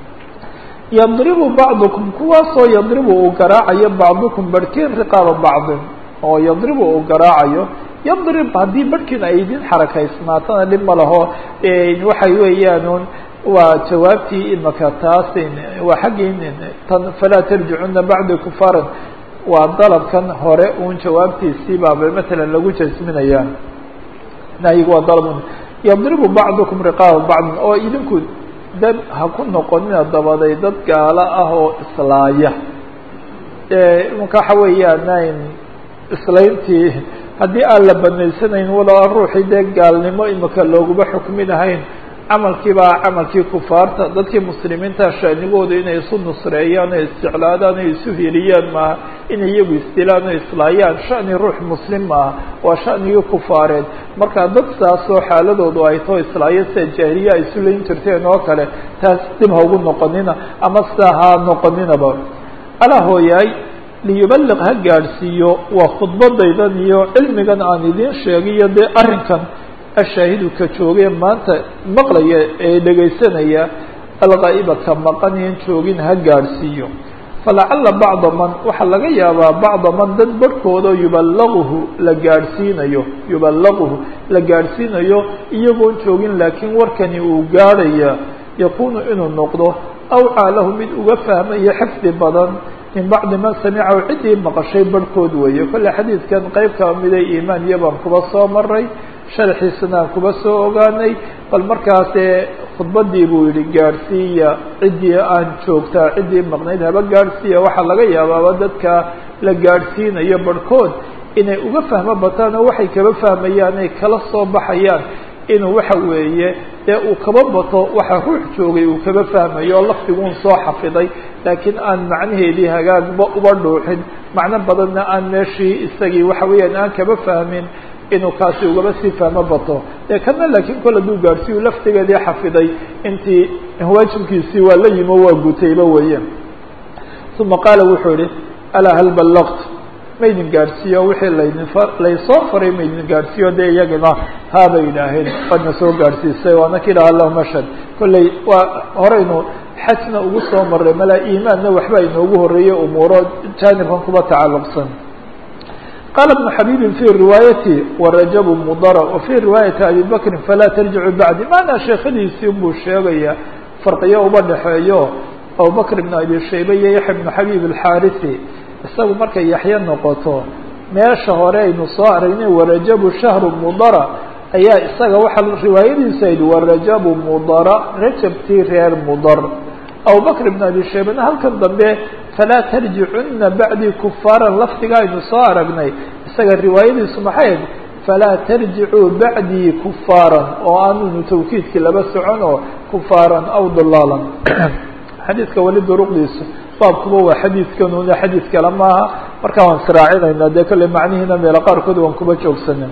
yadribu bacdukum kuwaasoo yadribu uu garaacayo bacdukum barhkiin riqaaba bacdin oo yadribu uu garaacayo yadrib haddii barhkiin ay idin xarakaysnaatana dhib ma laho waxay weeyaan waa jawaabtii imaka taas waa xaggii tan falaa tarjicuna bacdi kufaaran waa dalabkan hore uun jawaabtiisii baaba matalan lagu jasminayaa nahyigu waa dalab yadribu bacdukum riqaaba bacdin oo idinku dad ha ku noqonina dabaday dad gaalo ah oo islaaya imaka waxa weeyaan islayntii haddii aan la banaysanayn waloa ruuxii dee gaalnimo imaka looguma xukminahayn camalkii baa camalkii kufaarta dadkii muslimiinta shaanigooda inay isu nusreeyaan oo isjeclaadaan oo isu heliyaan maaha inay iyagu isdilaan oo islaayaan shani ruux muslim maaha waa shanigii kufaareed marka dad saasoo xaaladoodu ay too islaayo sida jaahiliya ay isu layn jirteen oo kale taas dib ha ugu noqonina ama sidaa ha noqoninaba alaa hooyaay liyubaliq ha gaadhsiiyo waa khudbadaydan iyo cilmigan aan idiin sheegiyo dee arrinkan ashaahidu ka joogee maanta maqlaya ee dhegaysanaya algaa'iba ka maqanayan joogin ha gaadhsiiyo falacala bacda man waxaa laga yaabaa bacda man dad barhkoodao yuballaguhu la gaadhsiinayo yuballaguhu la gaadhsiinayo iyagoon joogin laakiin warkani uu gaadhaya yakuunu inuu noqdo awcaa lahu mid uga fahmaya xifdi badan min bacdi man samicahu ciddii maqashay barhkood weeye kolle xadiidkan qeyb kaba miday iimaan iyo baan kuba soo maray sharxiisana aan kuba soo ogaanay bal markaasee khudbadii buu yihi gaadhsiiya ciddii aan joogtaa ciddii maqnayd haba gaadhsiiya waxaa laga yaabaaba dadka la gaadhsiinayo barhkood inay uga fahmo bataan oo waxay kaba fahmayaan ay kala soo baxayaan inuu waxa weeye dee uu kaba bato waxa ruux joogay uu kaba fahmayo oo lafdiguun soo xafiday laakiin aan macnaheedii hagaagba uba dhuuxin macno badanna aan meeshii isagii waxa weeyaan aan kaba fahmin inuu kaasi ugaba sii fahmo bato dee kana laakiin kol hadduu gaadhsiiyu laftigeedii xafiday intii waajibkiisii waa la yimo waa gutayba weeye uma qaala wuxuu yihi alaa hal ballaqt maydin gaadhsiiyo wixii laydin laysoo faray maydin gaadhsiiyo dee iyagana haabay yidhaaheen waadna soo gaadhsiisay waana ka yidhaha allahuma ashhad kolley waa horeynu xajna ugu soo maray malaa iimaanna waxba inoogu horeeyey umuuro jaanibkan kuba tacalluqsan qala ibnu xabibin fi riwaayati warajabu mudara wa fi riwaayati abi bakrin falaa tarjicu bacdi maanaa sheekhadiisii buu sheegaya farqiyo uba dhexeeyo abubakr ibn abi shayba iyo yaxya ibnu xabib alxaarisi isagu markay yaxye noqoto meesha hore aynu soo aragnay warajabu shahru mudara ayaa isaga waxaa riwaayadiisa yidhi warajabu mudara rajabtii reer mudar abubakr ibn abi shaybana halkan dambe falaa tarjicuna bacdii kufaaran lafdiga aynu soo aragnay isaga riwaayadiisu maxay ahayd falaa tarjicuu bacdii kufaaran oo aanunu tawkiidkii laba socon oo kufaaran aw dulaalan xadiidka weli duruqdiisu baabkuba waa xadiidkanuna xadiid kale maaha markaa waan israacinaynaa dee kolley macnihiina meelo qaarkood waan kuba joogsanin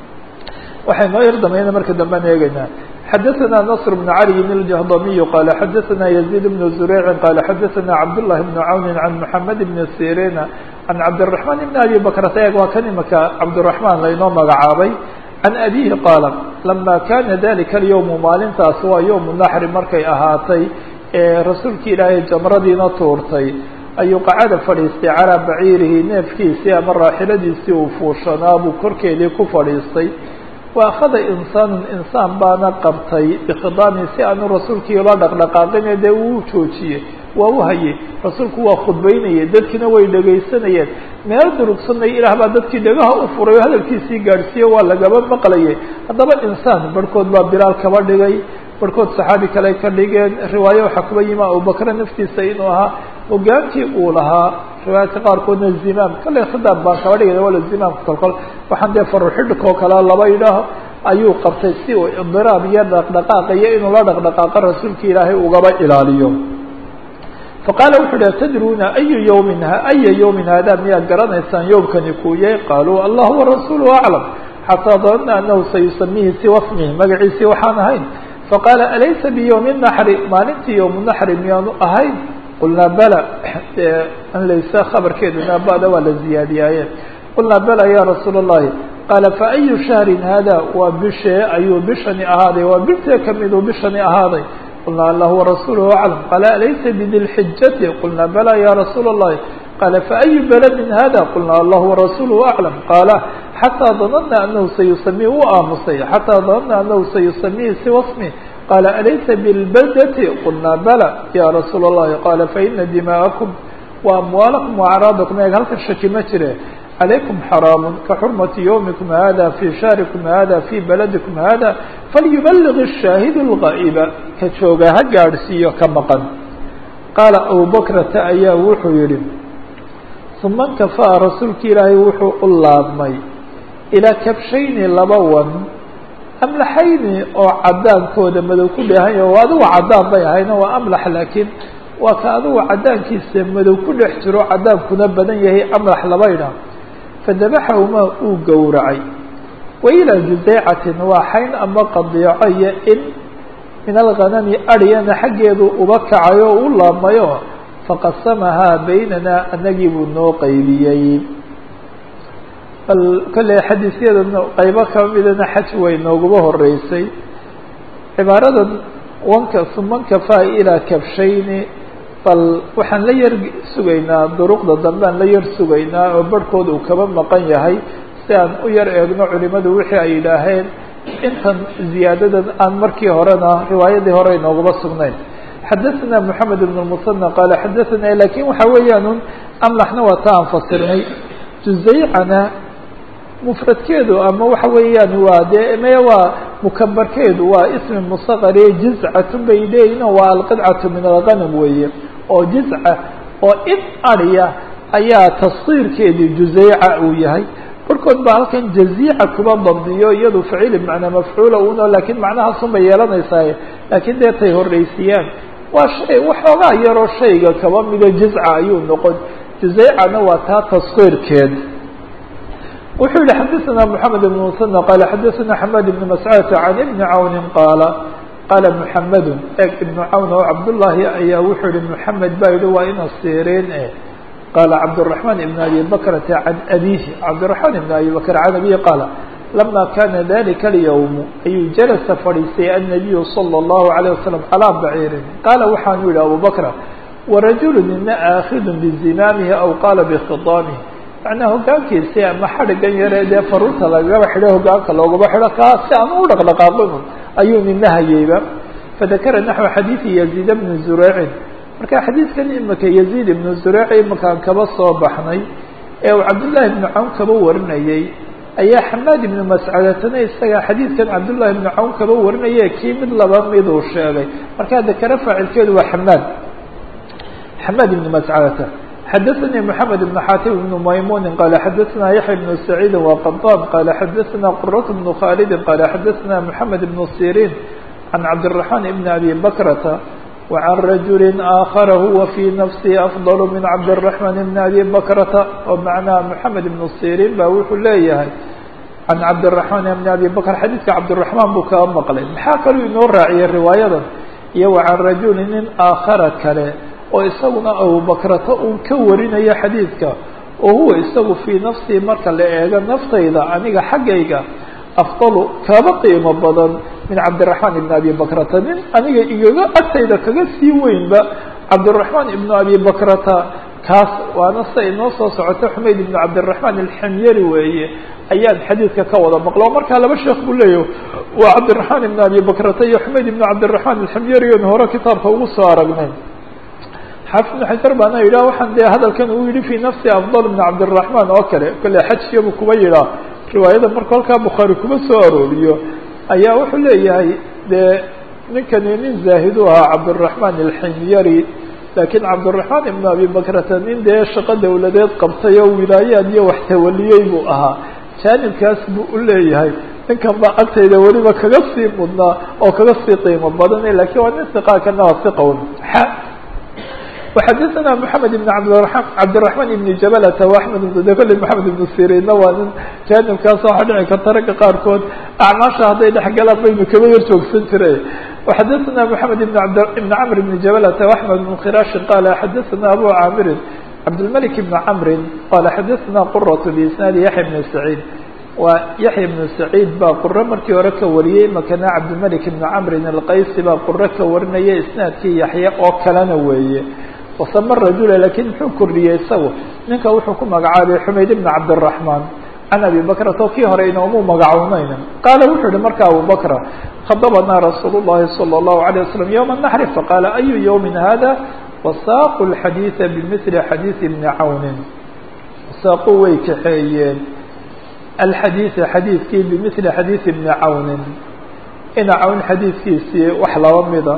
waxay noo yar dambayna marka dambean eegeynaa xadaثna نصr بن عalي الجهضمي qال xadaثna يزيد بن زurيع qال xadaثna cabdاللahi بن عawn عan محamed بن sيrيn can cabdالرaحman ibn abi bakrata eeg waa kan imaka cabdالرaحman laynoo magacaabay can abihi qaala lama kana dalika اlyowmu maalintaas waa yowmu naxri markay ahaatay ee rasuulki ilaahay jamradiina tuurtay ayuu qacada fadhiistay calaa baciirihi neefkiisii ama raaxiladiisii uu fuushanaa buu korkeedii ku fadhiistay wa akhada insaanun insaan baana qabtay bikhidaami si aanu rasuulkii ula dhaqdhaqaaqine dee uu joojiyey waa u hayay rasuulku waa khudbaynayay dadkiina way dhegaysanayeen meel durugsanay ilaah baa dadkii dhagaha u furay oo hadalkiisii gaadhsiiye waa lagaba maqlayay haddaba insaan barhkood baa bilaal kaba dhigay barhkood saxaabi kale ka dhigeen riwaaye waxaa kuba yimi abubakre naftiisa inuu ahaa hogaankii uu lahaa riwaayadka qaarkoodna zimaam kale khidaab baan kaba dhigay wala zimaamka kolkol waxaan dee faruxidhkoo kale laba idhaaho ayuu qabtay si uu idiraab iyo dhaqdhaqaaqa iyo inuu la dhaqdhaqaaqo rasuulki ilaahay ugaba ilaaliyo faqaala wuxu uhi atadruuna ayu yawmin aya yawmin hada miyaad garanaysaan yowmkani kuu yahay qaaluu allah warasuuluhu aclam xataa danna anahu sayusamihi siwa smihi magaciisii waxaan ahayn faqaala alaysa biyowmi naxri maalintii yowmu naxri miyaanu ahayn qulnaa bala an laysa khabarkeeduna bada waa la ziyaadiyaaye qulnaa bala ya rasuula اllahi qaala faayu shahrin hada waa bishee ayuu bishani ahaaday waa bishee kamiduu bishani ahaaday qulnaa allah warasuuluhu aclam qaala alaysa bidilxijati qulnaa bala ya rasuula اllahi qaala faayu baladin hada qulnaa allah warasuuluhu aclam qaala xataa danana anahu sayusamihi u aamusay xataa danana anahu sayusamihi siwa smi qaala alaysa bilbaldati qulnaa bala ya rasuula اllahi qaala faina dima'akum wa amwaalakum waacraadakum eeg halkan shaki ma jire calaykum xaraamu kaxurmati yowmikum hada fi shahrikum hada fi baladikum hada falyubaliq الshaahidu اlgaa'iba ka jooga ha gaadhsiiyo ka maqan qaala abubakrata ayaa wuxuu yihi uma nkafaa rasuulki ilaahay wuxuu u laabmay ilaa kabshayni laba wan amlaxayni oo cadaankooda madow ku dheehan yaho adigu cadaan bay ahayna waa amlax laakiin waa ka adigu cadaankiisa madow ku dhex jiro cadaankuna badan yahay amlax labaydha fadabaxahumaa uu gowracay wa ilaa juzaycatin waa xayn ama qadiico iyo in min alghanami aryana xaggeedu uba kacay oo u laabmayo faqasamahaa baynana anagii buu noo qaybiyey bal kolley xadiisyadana qaybo kamidana xaj way nooguba horeysay cibaaradan wanka sumankafaa ilaa kabshayni bal waxaan la yar sugaynaa duruqda dambean la yar sugaynaa oo barhkood uu kaba maqan yahay si aan u yar eegno culimadu wixii ay yidhaaheen intan ziyaadadan aan markii horena riwaayadii hore inoogaba sugnayn xadaثna mحamed بن المثنى qal xadaثna lakin waxa weeyaan un amlaxna waa ta aan fasirnay juzaycana mfradkeedu ama waxa weeyaan waa dee me waa mukabarkeedu waa ismi msqari jizcatu bay leeyihin waa alqidcaةu min alganm weeye oo jizca oo in arya ayaa tasqiirkeedii juzayca uu yahay barkood baa halkan jaziica kuba dabdiyo iyadu ficil bmanaa mafcuula uno lakin macnahaasun bay yeelanaysaa lakin dee tay horeysiiyaan waa shay waxoogaa yaroo shayga kaba mida jizca ayuu noqon juzaycana waa taa taskiirkeed wuxuu yihi xadaثna mحamed بن mثنى qal xadaثna xmad بن mascudة عan iبni cawni qaala qaala mحamedu eg ibnu cawn oo cabdullaahi ayaa wuxuu yihi mحamed baa yihi waa ina siireen e qaala cabdالرaحman iبn abi bakrata can abihi cabdالرaحman iبn abi bakr can abihi qaala lama kana dalika اlyowm ayuu jalasa fadhiistay الnabiyu salى الlahu عalيه wasalam calىa baciirin qaala waxaanu yihi abu bakra warajulu nina aakhidu bizimaamihi aw qaala bkhiطaamihi macnaa hogaankiisi ama xadhigan yare dee faruurta lagaba xidho hogaanka loogaba xidho kaa si aan u dhaqdhaqaaqin ayuu nina hayeyba fadakara naxو xadiiثi yaziid bni zureycin marka xadiidkan imika yaziid ibnu zureyc imakaan kaba soo baxnay ee uu cabdullaahi ibnu cawn kaba warinayey ayaa xamaad ibnu mascadatana isaga xadiidkan cabdullaahi ibnu cawn kaba warinaye kii mid laba miduu sheegay markaa dakare faacilkeedu waa xamaad xamaad ibnu mascadata xadaثnي محamed بن xatim بن maymuni qala xadaثna yaحya بن سacيidi وqطاn qala xadaثna qرة بن khاldi qala xadaثna محamed بن sirin عan cabdالرaحman بn abi bakrata وعan rajuli آakar huwa fي nafsihi أfضل min cabdالرaحman بn abi bakrata oo macnaha محamed بن sirin ba wuxuu leeyahay can cabdالرaحman بn abi bakr xadiidka cabdالرaحman buu kaa maqlay maxaa kaluu inoo raaciyay riwaayadan iyo وعan rajuli nin aakhara kale oo isaguna abubakrata uu ka warinayo xadiidka oo huwa isagu fii nafsii marka la eego naftayda aniga xaggayga afdalu kaba qiimo badan min cabdiraxmaan ibn abi bakrata nin aniga igaga agtayda kaga sii weynba cabdiraxmaan ibnu abi bakrata kaas waana sida inoo soo socota xumayd ibnu cabdiraxmaan alxamyari weeye ayaan xadiidka ka wada maqlo markaa laba sheekh buu leeyahy waa cabdiraxmaan ibn abi bakrata iyo xumayd ibnu cabdiraxmaan alxamyari on hore kitaabka ugu soo aragnay xaafid ibnu xajar baana yidhah waxaan dee hadalkan uu yihi fii nafsi afdal ibn cabdiraxmaan oo kale kale xajkiyabu kuba yidhaa riwaayada marka halkaa bukhaari kuma soo arooriyo ayaa wuxuu leeyahay dee ninkani nin zaahid u ahaa cabdiraxmaan alximyari laakiin cabdiraxmaan ibnu abi bakrata nin dee shaqo dawladeed qabtay oo wilaayaad iyo wax tawaliyey buu ahaa jaanibkaas buu u leeyahay ninkan baa agtayda weliba kaga sii mudnaa oo kaga sii qiimo badan lakiin waa nin siqaakana waa siqown وxadثna محamed بن cabdiلرحman بن jablta وaحmed de kole محamed بن sirina waa nin janibkaas waxaa dhici karta ragga qaarkood acmaasha hadday dhex galaan baynu kaba yar joogsan jire وxadثna محamed بن cمr بن jablta وaحmed بن khiraaشhi qala xadثna abu camirin cabdالملك بن cمri qala xadثna qرة بisnaadi yaحya بن سعيid waa yaحya بن سعيid baa quro markii hore ka wariyey makana cabdالملك بن cمri الqaysi baa quro ka warinaya isnaadkii yaحya oo kalena weeye wasama rajula lakiin muxuu kordhiyey isagu ninka wuxuu ku magacaabay xumayd ibn cabdالرaحman can abi bakrata oo kii hore inoomu magacownayna qaala wuxuu yihi marka abu bakra khadabanaa rasuul الlahi salى الlahu عalيه waslم yوم النحri faqaala ayu yوmi hada wasaaqu الxadiiثa bmثli xadiiثi bni cawni wasaaqu way kaxeeyeen alxadiiثa xadiidkii bmثli xadiiثi bni cawni ina cawn xadiidkiisii wax laba mida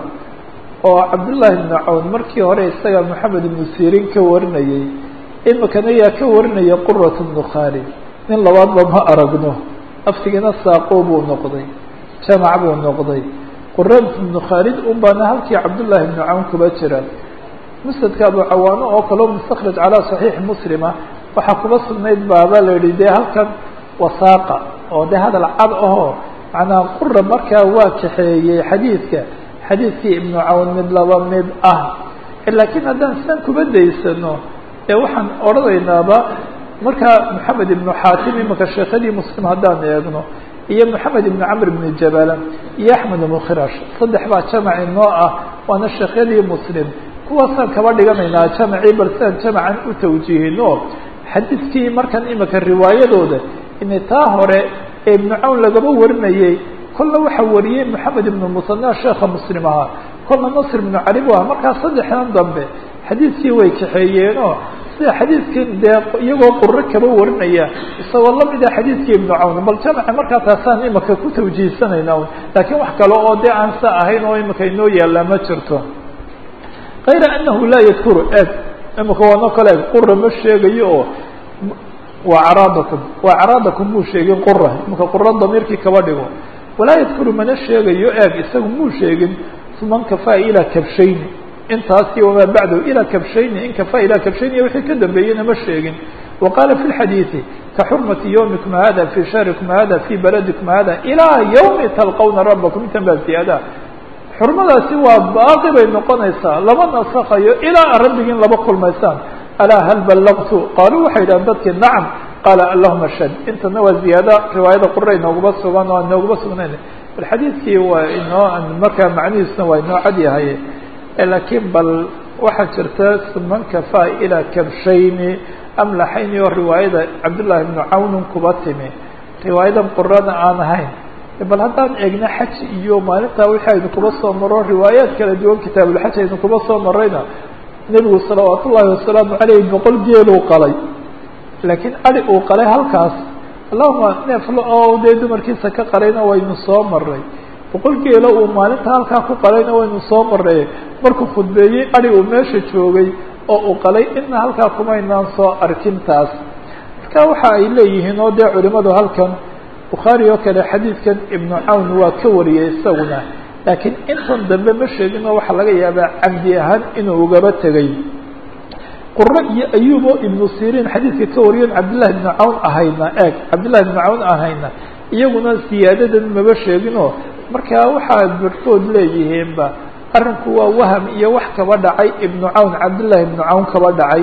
oo cabdullaahi ibnu cawn markii hore isaga moxamed ibnu sirin ka warinayey imikana yaa ka warinaya qurat bnu khaalid nin labaadba ma aragno aftigina saaqo buu noqday jamac buu noqday qurat ibnu khaalid un baana halkii cabdullaahi ibnu cawn kuba jira musnadka abu cawaano oo kaleo mustakraj calaa saxiixi muslima waxaa kuba sugnayd baaba la yihi dee halkan wasaaqa oo dee hadal cad ahoo macnaa qura markaa waa kaxeeyey xadiidka xadiidkii ibnu cawn mid laba mid ah laakiin haddaan sidan kuba daysano ee waxaan odhanaynaaba markaa moxamed ibnu xaatim imika sheekadii muslim haddaan eegno iyo moxamed ibnu camr ibnu jabala iyo axmed ibnu khirash saddex baa jamac inoo ah waana sheekhyadii muslim kuwaasaan kaba dhiganaynaa jamacii bal sidaan jamacan u tawjiihino xadiidkii markan imika riwaayadooda inay taa hore ee ibnu cawn lagaba warinayey kolna waxaa wariyey moxamed ibnu musana sheekha muslim ahaa kolna nasr ibnu cali bu aha markaa saddexdan dambe xadiidkii way kaxeeyeenoo sida xadiidkan dee iyagoo quro kaba warinaya isagoo lamida xadiidkii ibnu cawn bal jamaca markaa taasaan imika ku tawjiihsanayna laakiin wax kale oo dee aan sa ahayn oo imika inoo yaallaa ma jirto kayra anahu laa yadkuru eg imika waano kale eg qura ma sheegayo oo waa caraadakum waa caraadakum muu sheegin qura imika qura damiirkii kaba dhigo walaa yadkuru mana sheegayo eeg isagu muu sheegin man kafaa ilaa kabshayni intaasi wamaa bacdahu ilaa kabshayni in kafaa ilaa kabshayni wixii ka dambeeyena ma sheegin wa qaala fi lxadiidi kaxurmati yawmikum hada fi shahrikum hada fi baladikum hada ilaa yawmi talqawna rabakum intan baa ziyaada xurmadaasi waa baaqi bay noqonaysaa lama nasakayo ilaa a rabbigiin laba kulmaysaan alaa hal ballaqtu qaaluu waxay yidhahan dadkii nacam qaala allahuma shad intana waa ziyaada riwaayada qura inooguma sugan oo aan inooguma sugnayn bal xadiidkii waa inoo markaa macnihiisna waa inoo cad yahay laakiin bal waxaa jirta man kafaa ilaa kabshayni amlaxayni oo riwaayada cabdullaahi ibnu cawnun kuba timi riwaayadan qurana aan ahayn bal haddaan eegna xaj iyo maalintaa wixii aynu kuba soo maro riwaayaad kala duwan kitaabulxaj aynu kuba soo marayna nebigu salawaat ullaahi wasalaamu caleyh boqol geeluu qalay laakiin adi uu qalay halkaas allahuma neeflo oo dee dumarkiisa ka qalayna waynu soo maray boqol geelo uu maalinta halkaa ku qalayna waynu soo maray markuu khudbeeyey adi uu meesha joogay oo uu qalay ina halkaa kumaynaan soo arkin taas marka waxa ay leeyihiin oo dee culimadu halkan bukhaari oo kale xadiidkan ibnu cawn waa ka wariyey isaguna laakiin intan dambe ma sheegin oo waxaa laga yaabaa camdi ahaan inuu ugaba tegay quro iyo ayub oo ibnu sirin xadiidka ka wariyon cabdillahi ibnu cawn ahayna eeg cabdillahi ibnu cawn ahayna iyaguna siyaadadan maba sheeginoo markaa waxaa barhkood leeyihiinba arrinku waa waham iyo wax kaba dhacay ibnu cawn cabdillahi ibnu cawn kaba dhacay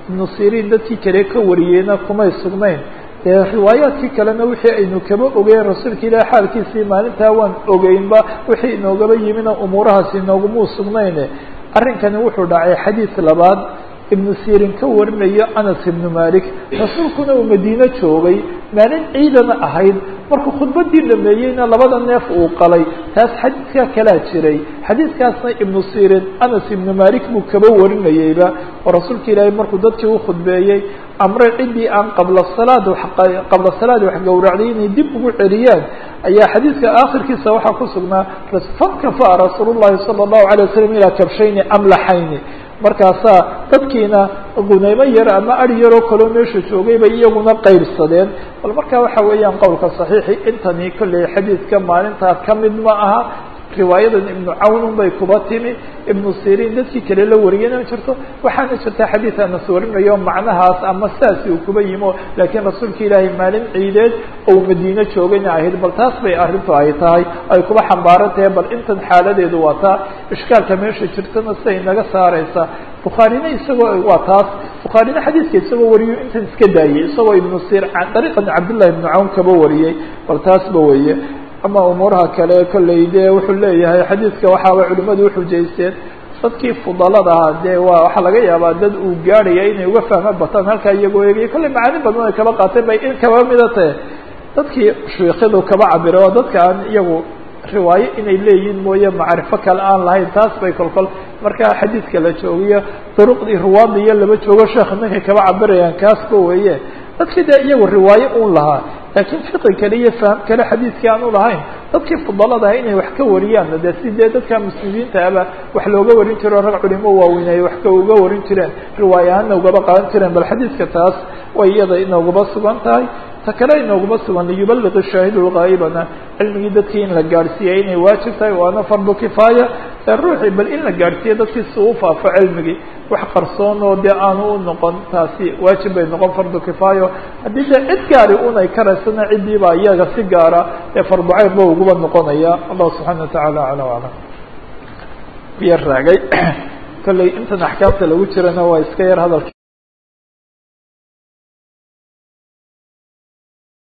ibnu siriin dadkii kale ka wariyeyna kumay sugnayn dee riwaayaadkii kalena wixii aynu kaba ogeyn rasuulka ilahi xaalkiisii maalintaa waan ogeynba wixii inoogaba yimina umuurahaasi inoogumuu sugnayne arrinkani wuxuu dhacay xadiis labaad ibnu sirin ka warinayo anas ibnu malik rasuulkuna uu madiine joogay maalin ciidana ahayd markuu khudbadii dhameeyeyna labada neef uu qalay taas xadiidkaa kalaa jiray xadiidkaasna ibnu sirin anas ibnu malik buu kaba warinayeyba oo rasuulka ilaahay markuu dadkii u khudbeeyey amre ciddii aan qabla salaad qabla salaad wax gowracday inay dib ugu celiyaan ayaa xadiidka aakhirkiisa waxaa ku sugnaa fankafa rasuul llahi sala allahu alay wasalam ilaa kabshayni amlaxayni markaasaa dadkiina gunaymo yar ama ari yaroo kaloo meesha joogay bay iyaguna qaybsadeen bal markaa waxa weeyaan qowlka saxiixi intani kolley xadiidka maalintaa ka mid ma aha riwaayadan ibnu cawnun bay kuba timi ibnu sirin dadkii kale la wariyana jirto waxaana jirta xadiid anas warinayo macnahaas ama saasi uu kuba yimo laakiin rasuulka ilaahay maalin ciideed ou madiine joogayna ahayd bal taas bay arrintu ay tahay ay kuba xambaaran tahay bal intan xaaladeedu waa taa ishkaalka meesha jirtana siday naga saaraysa bukhaarina isagoo waa taas bukhaarina xadiidka isagoo wariyo intan iska daayey isagoo ibnu sir dariiqan cabdillahi ibnu cawn kaba wariyey bal taasba weeye ama umuuraha kale kolley dee wuxuu leeyahay xadiidka waxaaba culimadu uxujaysteen dadkii fudalada ahaa dee waa waxaa laga yaabaa dad uu gaadhaya inay uga fahmo bataan halkaa iyagoo eegaya kolley macaani badan ay kaba qaateen bay in kaba mida tahe dadkii shiikhadu kaba cabira oo dadka aan iyagu riwaayo inay leeyihiin mooye macrifo kale aan lahayn taas bay kolkol markaa xadiidka la joogiyo duruqdii ruwaada iyo laba joogo sheekha ninkay kaba cabirayaan kaasba weeye dadkii dee iyagu riwaayo un lahaa laakiin fiqi kale iyo faham kale xadiidkii aan u lahayn dadkii fudaladaha inay wax ka wariyaan dee si dee dadka muslimiinta aba wax looga warin jiro rag culimo waaweyn ay wax ka uga warin jireen riwaaya ahaana ugaba qaadan jireen bal xadiidka taas way iyada inoogaba sugan tahay ta kale inooguma sugan liyubaliq shaahidu lgaa'ibana cilmigii dadkii in la gaadhsiiyay inay waajib tahay waana fardu kifaaya ee ruuxii bal in la gaadhsiiyo dadkii si u faafo cilmigii wax qarsoon oo dee aanu u noqon taasi waajib bay noqon fardu kifaayo haddii dee cid gaari unay karaysana ciddii baa iyaga si gaara ee farducayn ba uguba noqonaya allah subxaana watacaala acla aclam yar raagay kolley intan axkaamta lagu jirana waa iska yar hadalka